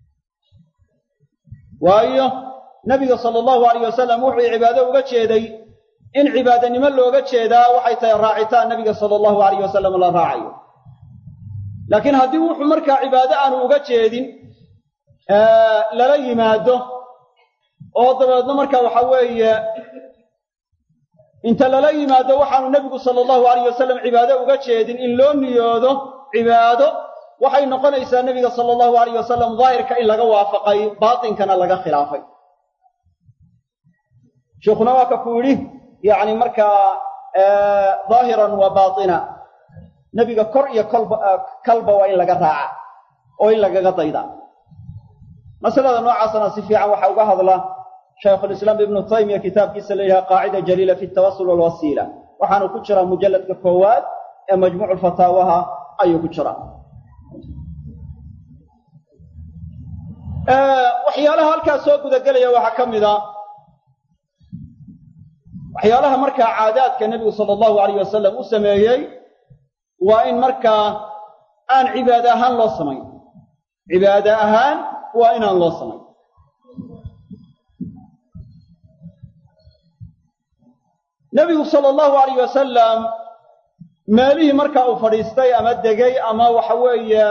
waayo nebiga sala allahu alayh wasalam wuxuu cibaado uga jeeday in cibaadanimo looga jeedaa waxay tahay raacitaan nebiga sala allahu alayh wasalam la raacayo laakiin haddii wuxuu markaa cibaado aanu uga jeedin lala yimaado oo dabeedna markaa waxa weeye inta lala yimaado waxaanu nebigu sala allahu alayh wasalam cibaado uga jeedin in loo niyoodo cibaado waxay noqonaysaa nebiga sala allahu alayh wasalam daahirka in laga waafaqay baatinkana laga khilaafay sheikhuna waa ka ku yidhi yacni markaa daahiran wa baatina nebiga kor iyo kolba kalba waa in laga raaca oo in lagaga dayda masalada noocaasana si fiican waxaa uga hadla shaykhulislaam ibnu taymiya kitaabkiisa la yidhaha qaacida jaliila fi tawasul walwasiila waxaanu ku jiraa mujalladka koowaad ee majmuucu fataawaha ayuu ku jiraa waxyaalaha halkaas soo gudagelaya waxaa ka mid a waxyaalaha markaa caadaadka nebigu sala allahu alayh wasalam u sameeyey waa in markaa aan cibaade ahaan loo samayn cibaade ahaan waa inaan loo samayn nebigu sala allahu alayh wasalam meelihii markaa uu fadhiistay ama degay ama waxa weeye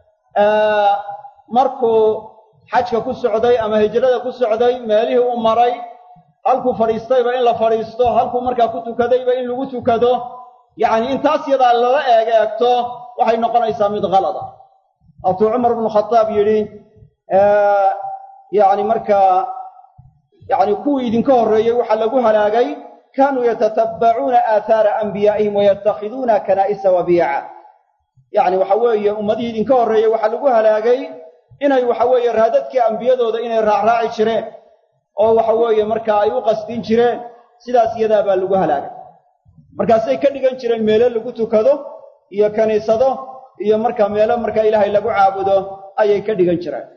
markuu xajka ku socday ama hijrada ku socday meelihii u maray halkuu fadhiistayba in la fadhiisto halkuu markaa ku tukadayba in lagu tukado yacni intaas yadaa lala eeg eegto waxay noqonaysaa mid kalada waatuu cumar bnu khadaab yidhi yacni markaa yacni kuwii idinka horreeyey waxaa lagu halaagay kaanuu yatatabbacuuna aathaara anbiyaa'ihim wayattakhiduuna kanaa'isa wabiica yacni waxa weeye ummadihii idinka horreeyey waxaa lagu halaagay inay waxa weeye raadadkii ambiyadooda inay raacraaci jireen oo waxa weeye markaa ay u qasdin jireen sidaas iyadaa baa lagu halaagay markaasay ka dhigan jireen meelo lagu tukado iyo kiniisado iyo markaa meelo markaa ilaahay lagu caabudo ayay ka dhigan jireen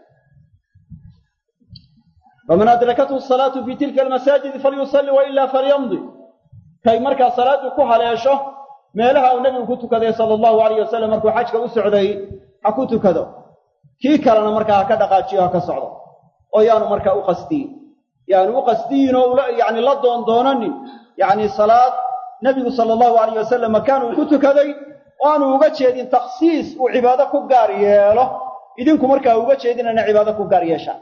faman adrakathu salaatu fi tilka almasaajidi falyusalli wailaa falyamdi kay markaa salaaddu ku haleesho meelaha uu nebigu ku tukaday sala allahu alayh wasalam markuu xajka u socday ha ku tukado kii kalena markaa ha ka dhaqaajiyo ha ka socdo oo yaanu markaa u qasdiyin yaanu u qasdiyin oo yani la doondoonanin yacni salaad nebigu sala allahu alayh wasalam makaan uu ku tukaday oo aanu uga jeedin takhsiis uu cibaado ku gaar yeelo idinku markaa uga jeedin inay cibaado ku gaar yeeshaan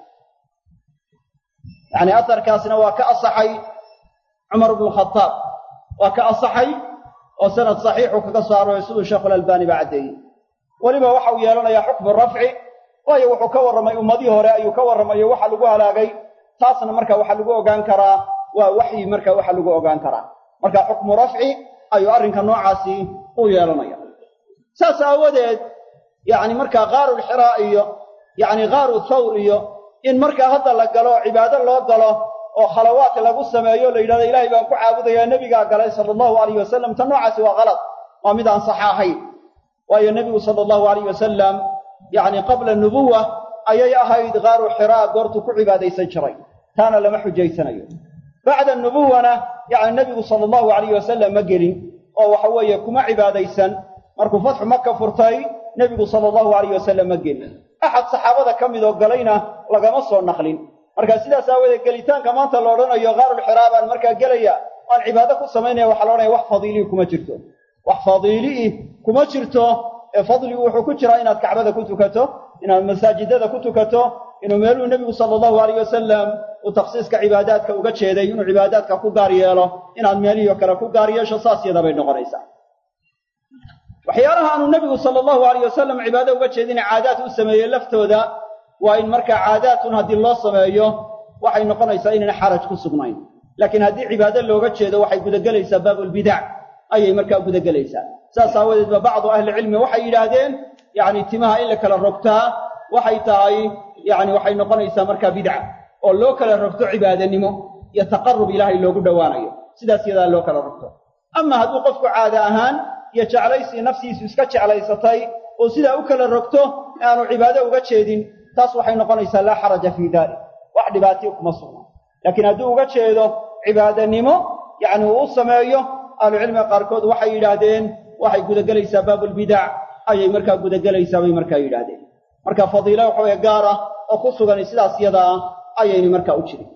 yacni asarkaasna waa ka asaxay cumar bnu khadaab waa ka asaxay oo sanad saxiixu kaga soo arooray siduu sheekhulalbaani ba caddeeyey weliba waxa uu yeelanayaa xukmu rafci waayo wuxuu ka warramay ummadihii hore ayuu ka warramayo waxa lagu halaagay taasna marka waxaa lagu ogaan karaa waa waxyi marka waxa lagu ogaan karaa marka xukmu rafci ayuu arrinka noocaasi u yeelanaya saas aawadeed yacni markaa qaarulxiraa iyo yacni qaaru thawr iyo in markaa hadda la galo cibaado loo galo oo khalawaat lagu sameeyo la yidhahdo ilaahay baan ku caabudayaa nebigaa galay sala allahu alayh wasalam ta noocaasi waa kalad waa mid aan sax ahayn waayo nebigu sala allahu alayh wasalam yacni qabla nubuwa ayay ahayd qaaru xiraa goortuu ku cibaadaysan jiray taana lama xujaysanayo bacda nubuwana yacni nebigu sala allahu alayh wasalam ma gelin oo waxa weeye kuma cibaadaysan markuu fatxu maka furtay nebigu sala allahu alayh wasalam ma gelin axad saxaabada ka midoo galayna lagama soo naqlin marka sidaas aawadeed gelitaanka maanta la odhanayo qaarulxiraa baan markaa gelaya aan cibaado ku samaynaya waxaa la odhanaya wax fadiilii kuma jirto wax fadiilii kuma jirto ee fadligu wuxuu ku jiraa inaad kacbada ku tukato inaad masaajidada ku tukato inuu meeluu nebigu sala allahu alayh wasalam uu takhsiiska cibaadaadka uga jeeday inuu cibaadaadka ku gaar yeelo inaad meelihii kale ku gaar yeesho saas yada bay noqonaysaa waxyaalaha aanu nebigu sala allahu alayh wasalam cibaado uga jeedina caadaad u sameeyey laftooda waa in markaa caadaatun haddii loo sameeyo waxay noqonaysaa inayna xaraj ku sugnayn laakiin haddii cibaado looga jeedo waxay gudagelaysaa baabulbidac ayay markaa gudagelaysaa saas aawadeed ba bacdu ahlicilmi waxay yidhaahdeen yacni timaha in la kala rogtaa waxay tahay yacni waxay noqonaysaa markaa bidca oo loo kala rogto cibaadanimo iyo taqarrub ilaahay loogu dhowaanayo sidaas yadaa loo kala rogto ama hadduu qofku caada ahaan iyo jeclaysii naftiisu iska jeclaysatay oo sidaa u kala rogto aanu cibaado uga jeedin taas waxay noqonaysaa laa xaraja fii dalik wax dhibaatiyo kuma sugna laakiin hadduu uga jeedo cibaadanimo yacni uu u sameeyo ahlucilmiga qaarkood waxay yidhaahdeen waxay gudagelaysaa baabulbidac ayay markaa gudagelaysaa bay markaa yidhaahdeen marka fadiilo waxaweye gaar ah oo ku sugan sidaas yadaa ayayna markaa u jirin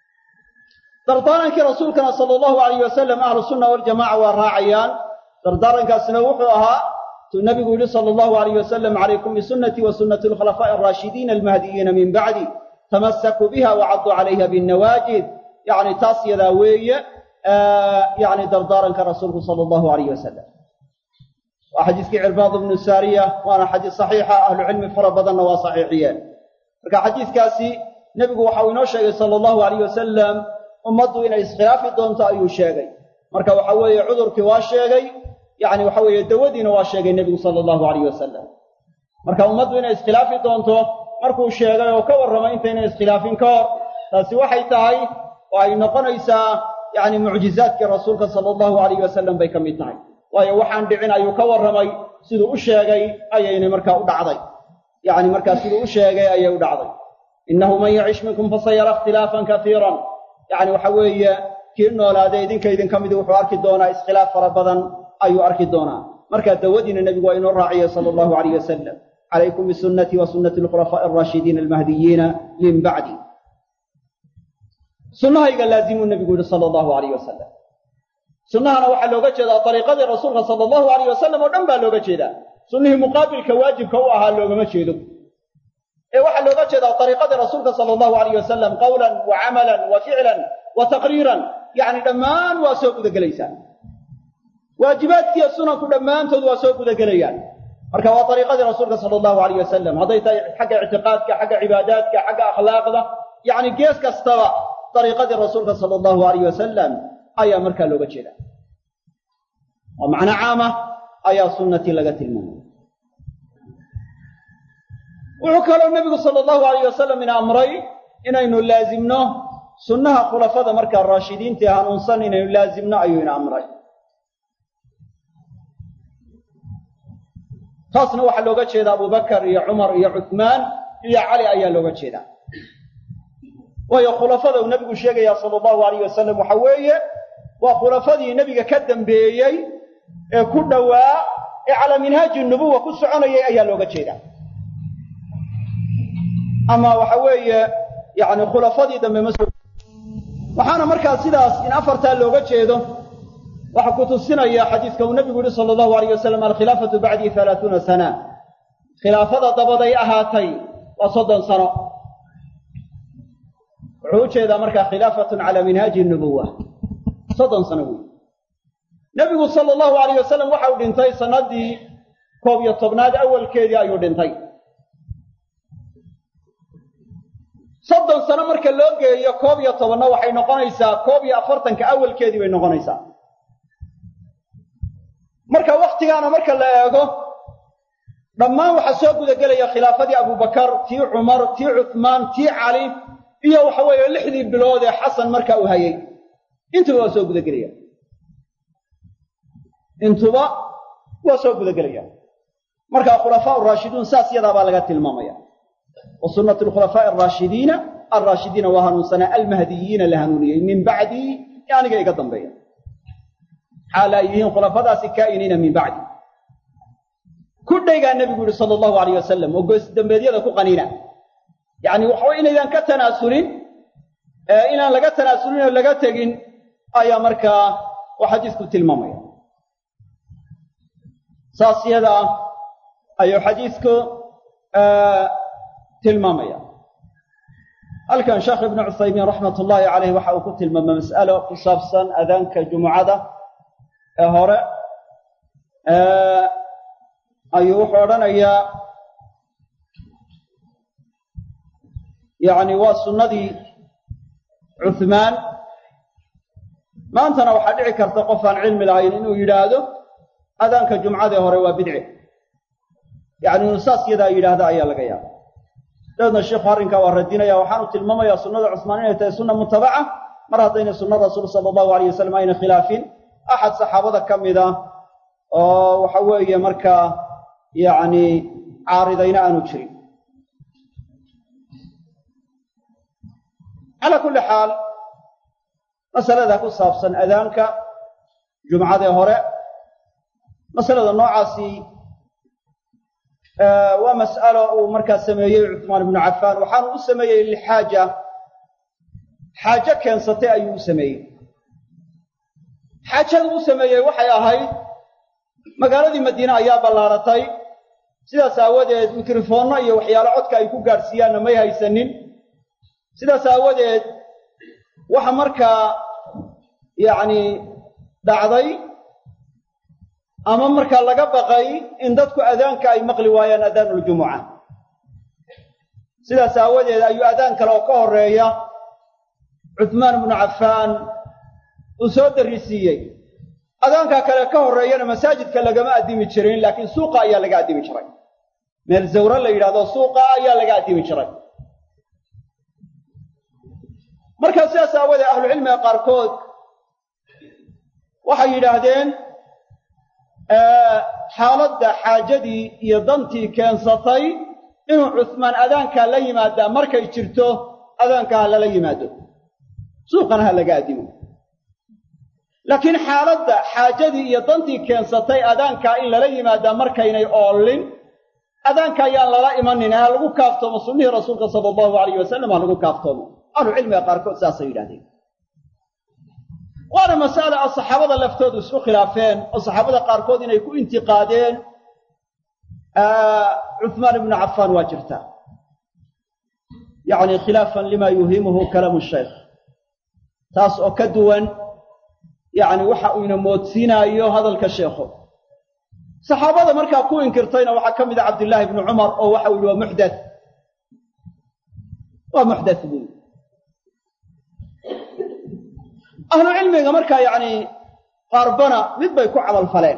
dardaarankii rasuulkana sala allahu alayh wasalam ahlu sunna waljamaca waa raacayaan dardaarankaasina wuxuu ahaa tuu nabigu yihi sala allahu alayh wasalam calaykum bisunnatii wa sunnati alkhulafaa'i alraashidiina almahdiyiina min bacdi tamasakuu biha wacaduu calayha binnawaajid yacni taas yadaa weeye yacni dardaaranka rasuulku sala allahu alayh wasalam waa xadiiskii cirbaad ibnu saariya waana xadiis saxiixa ahlucilmi fara badanna waa saxiixiyeen marka xadiiskaasi nebigu waxa uu inoo sheegay sala allahu alayh wasalam ummaddu inay iskhilaafi doonto ayuu sheegay marka waxa weeye cudurkii waa sheegay yacni waxa weeye dawadiina waa sheegay nebigu sala allahu alayh wasalam marka ummaddu inay iskhilaafi doonto markuu sheegay oo ka warramay intayna iskhilaafin ka hor taasi waxay tahay oo ay noqonaysaa yacni mucjizaadkii rasuulka sala allahu alayh wasalam bay ka mid tahay waayo waxaan dhicin ayuu ka warramay siduu u sheegay ayayna markaa u dhacday yacni markaa siduu u sheegay ayay u dhacday innahu man yacish minkum fasayara ikhtilaafan kaiiran yacni waxa weeye kii noolaaday idinka idinka midi wuxuu arki doonaa iskhilaaf fara badan ayuu arki doonaa marka dawadiina nebigu waa inoo raaciyay sala allahu alayh wasalam calaykum bisunnatii wa sunnati alkhulafaa'i alraashidiina almahdiyiina min bacdi sunnahayga laazimuu nebigu yihi sala allahu alayh wasalam sunnahana waxaa looga jeedaa dariiqadii rasuulka sala allahu alayh wasalam oo dhan baa looga jeedaa sunnihii muqaabilka waajibka u ahaa loogama jeedo ee waxaa looga jeedaa dariiqadii rasuulka sala allahu alayh wasalam qawlan wa camalan wa ficlan wa taqriiran yacni dhammaan waa soo gudagelaysaa waajibaadkiiyo sunanku dhammaantood waa soo gudagelayaan marka waa dariiqadii rasuulka sala allahu alayh wasalam hadday tahay xagga ictiqaadka xagga cibaadaadka xagga akhlaaqda yacni gees kastaba dariiqadii rasuulka sala allahu alayh wasalam ayaa markaa looga jeeda oo macno caama ayaa sunnatii laga tilmaamay wuxuu kaloo nebigu sala allahu alayh wasalam ina amray inaynu laazimno sunnaha khulafada markaa raashidiintii hanuunsan inaynu laazimno ayuu ina amray taasna waxaa looga jeedaa abubakar iyo cumar iyo cuthmaan iyo cali ayaa looga jeedaa waayo khulafada uu nebigu sheegaya sala allahu alayh wasalam waxa weeye waa khulafadii nebiga ka dambeeyey ee ku dhowaa ee calaa minhaaji nubuwa ku soconayay ayaa looga jeedaa ama waxa weeye yani khulafadii dambe ma waxaana markaa sidaas in afartaa looga jeedo waxaa ku tusinaya xadiiska uu nebigu yihi sala allahu alayh wasalam alkhilaafatu bacdii halaatuuna sana khilaafada dabaday ahaatay waa soddon sano wuxuu u jeedaa markaa khilaafatun calaa minhaaji nubuwa soddon sano wey nebigu sala allahu alayh wasalam waxau dhintay sannaddii koob iyo tobnaad awalkeedii ayuu dhintay soddon sano marka loo geeyo koob iyo tobanna waxay noqonaysaa koob iyo afartanka awalkeedii bay noqonaysaa marka wakhtigaana marka la eego dhammaan waxaa soo gudagelaya khilaafadii abubakar tii cumar tii cuthmaan tii cali iyo waxa weeye lixdii bilood ee xasan marka uu hayay intuba waa soo gudagelaya intuba waa soo gudagelaya marka khulafaa raashiduun saas yadaa baa laga tilmaamaya wa sunnatu lkhulafaa'i araashidiina alraashidiina waa hanuunsanaa almahdiyiina la hanuuniyey min bacdii ee aniga iga dambeeya xaal ay yihiin khulafadaasi kaa'iniina min bacdi ku dhaygaa nebigu yihi sala allahu alayh wasalam oo goosdambeedyada ku qaniina yacni waxaway inaydaan ka tanaasulin inaan laga tanaasulin oo laga tegin ayaa markaa uu xadiisku tilmaamaya saas yada ayuu xadiisku tilmaamaya halkan sheekh ibnu cuthaymiin raxmat ullaahi caleyh waxa uu ku tilmaamay mas'alo ku saabsan adaanka jumucada ee hore ayuu wuxuu odhanayaa yacni waa sunnadii cuthmaan maantana waxaa dhici karta qof aan cilmi lahayn inuu yidhaahdo adaanka jumcadee hore waa bidci yacni inuu saas yadaa yidhaahda ayaa laga yaaba dabeedna sheikhu arrinkaa waa radinaya waxaanu tilmaamayaa sunnada cusmaan inay tahay sunna mutabaca mar haddaynay sunna rasuul sala allahu alayh wasalam ayna khilaafin axad saxaabada ka mid ah oo waxa weeye markaa yacni caaridayna aanu jirin calaa kulli xaal masalada ku saabsan adaanka jumcadee hore masalada noocaasi waa mas'alo uu markaa sameeyey cuثmaan ibnu cafaan waxaanu u sameeyey lilxaaja xaajo keensatay ayuu u sameeyey xaajadu u sameeyey waxay ahayd magaaladii madiine ayaa ballaaratay sidaas aawadeed mikrofoonno iyo waxyaalo codka ay ku gaadhsiiyaanna may haysanin sidaas aawadeed waxa markaa yacni dhacday ama markaa laga baqay in dadku adaanka ay maqli waayaan adaanuljumuca sidaas aawadeed ayuu adaan kale oo ka horeeya cuthmaan ibnu cafaan uu soo darrisiiyey adaankaa kale ka horreeyana masaajidka lagama addimi jirin laakiin suuqa ayaa laga addimi jiray meel zawre la yidhahdo suuqa ayaa laga addimi jiray markaa sidaas aawadeed ahlucilmiga qaarkood waxay yidhaahdeen xaaladda xaajadii iyo dantii keensatay inuu cuhmaan adaankaa la yimaadaa markay jirto adaanka ha lala yimaado suuqana ha laga addimo laakiin xaaladda xaajadii iyo dantii keensatay adaankaa in lala yimaadaa markaynay oollin adaanka ayaan lala imanin ha lagu kaaftoomo sunnihii rasuulka sala allahu alayh wasalam ha lagu kaaftoomo ahlucilmiga qaarkood saasay yidhahdeen waana mas'ale a saxaabada laftoodu isku khilaafeen oo saxaabada qaarkood inay ku intiqaadeen cuhmaan ibnu cafaan waa jirtaa yacni khilaafan lima yuhimuhu kalaamu shaykh taas oo ka duwan yacni waxa uu ina moodsiinaayo hadalka sheekhu saxaabada markaa ku inkirtayna waxaa ka mid a cabdillaahi ibnu cumar oo waxa uu yihi waa muxdath waa muxdath buui ahlu cilmiga markaa yacni qaarbana mid bay ku camal faleen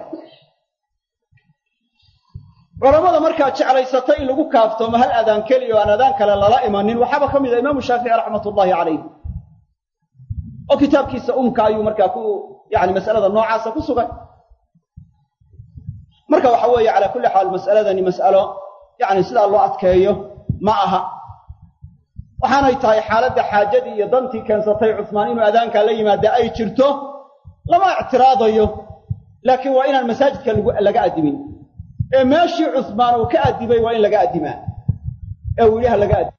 culammada markaa jeclaysatay in lagu kaaftoomo hal adaan keliya oo aan adaan kale lala imanin waxaaba ka mid ah imaamu shaafici raxmat ullaahi calayh oo kitaabkiisa umka ayuu markaa ku yani masalada noocaasa ku sugan marka waxa weeye calaa kulli xaal mas'aladani mas'alo yacni sidaa loo adkeeyo ma aha waxaanay tahay xaaladda xaajadii iyo dantii keensatay cusmaan inuu adaankaa la yimaada ay jirto lama ictiraadayo laakiin waa inaan masaajidka laga addimin ee meeshii cusmaan uu ka addimay waa in laga addimaa ee uu yidhaha laga addim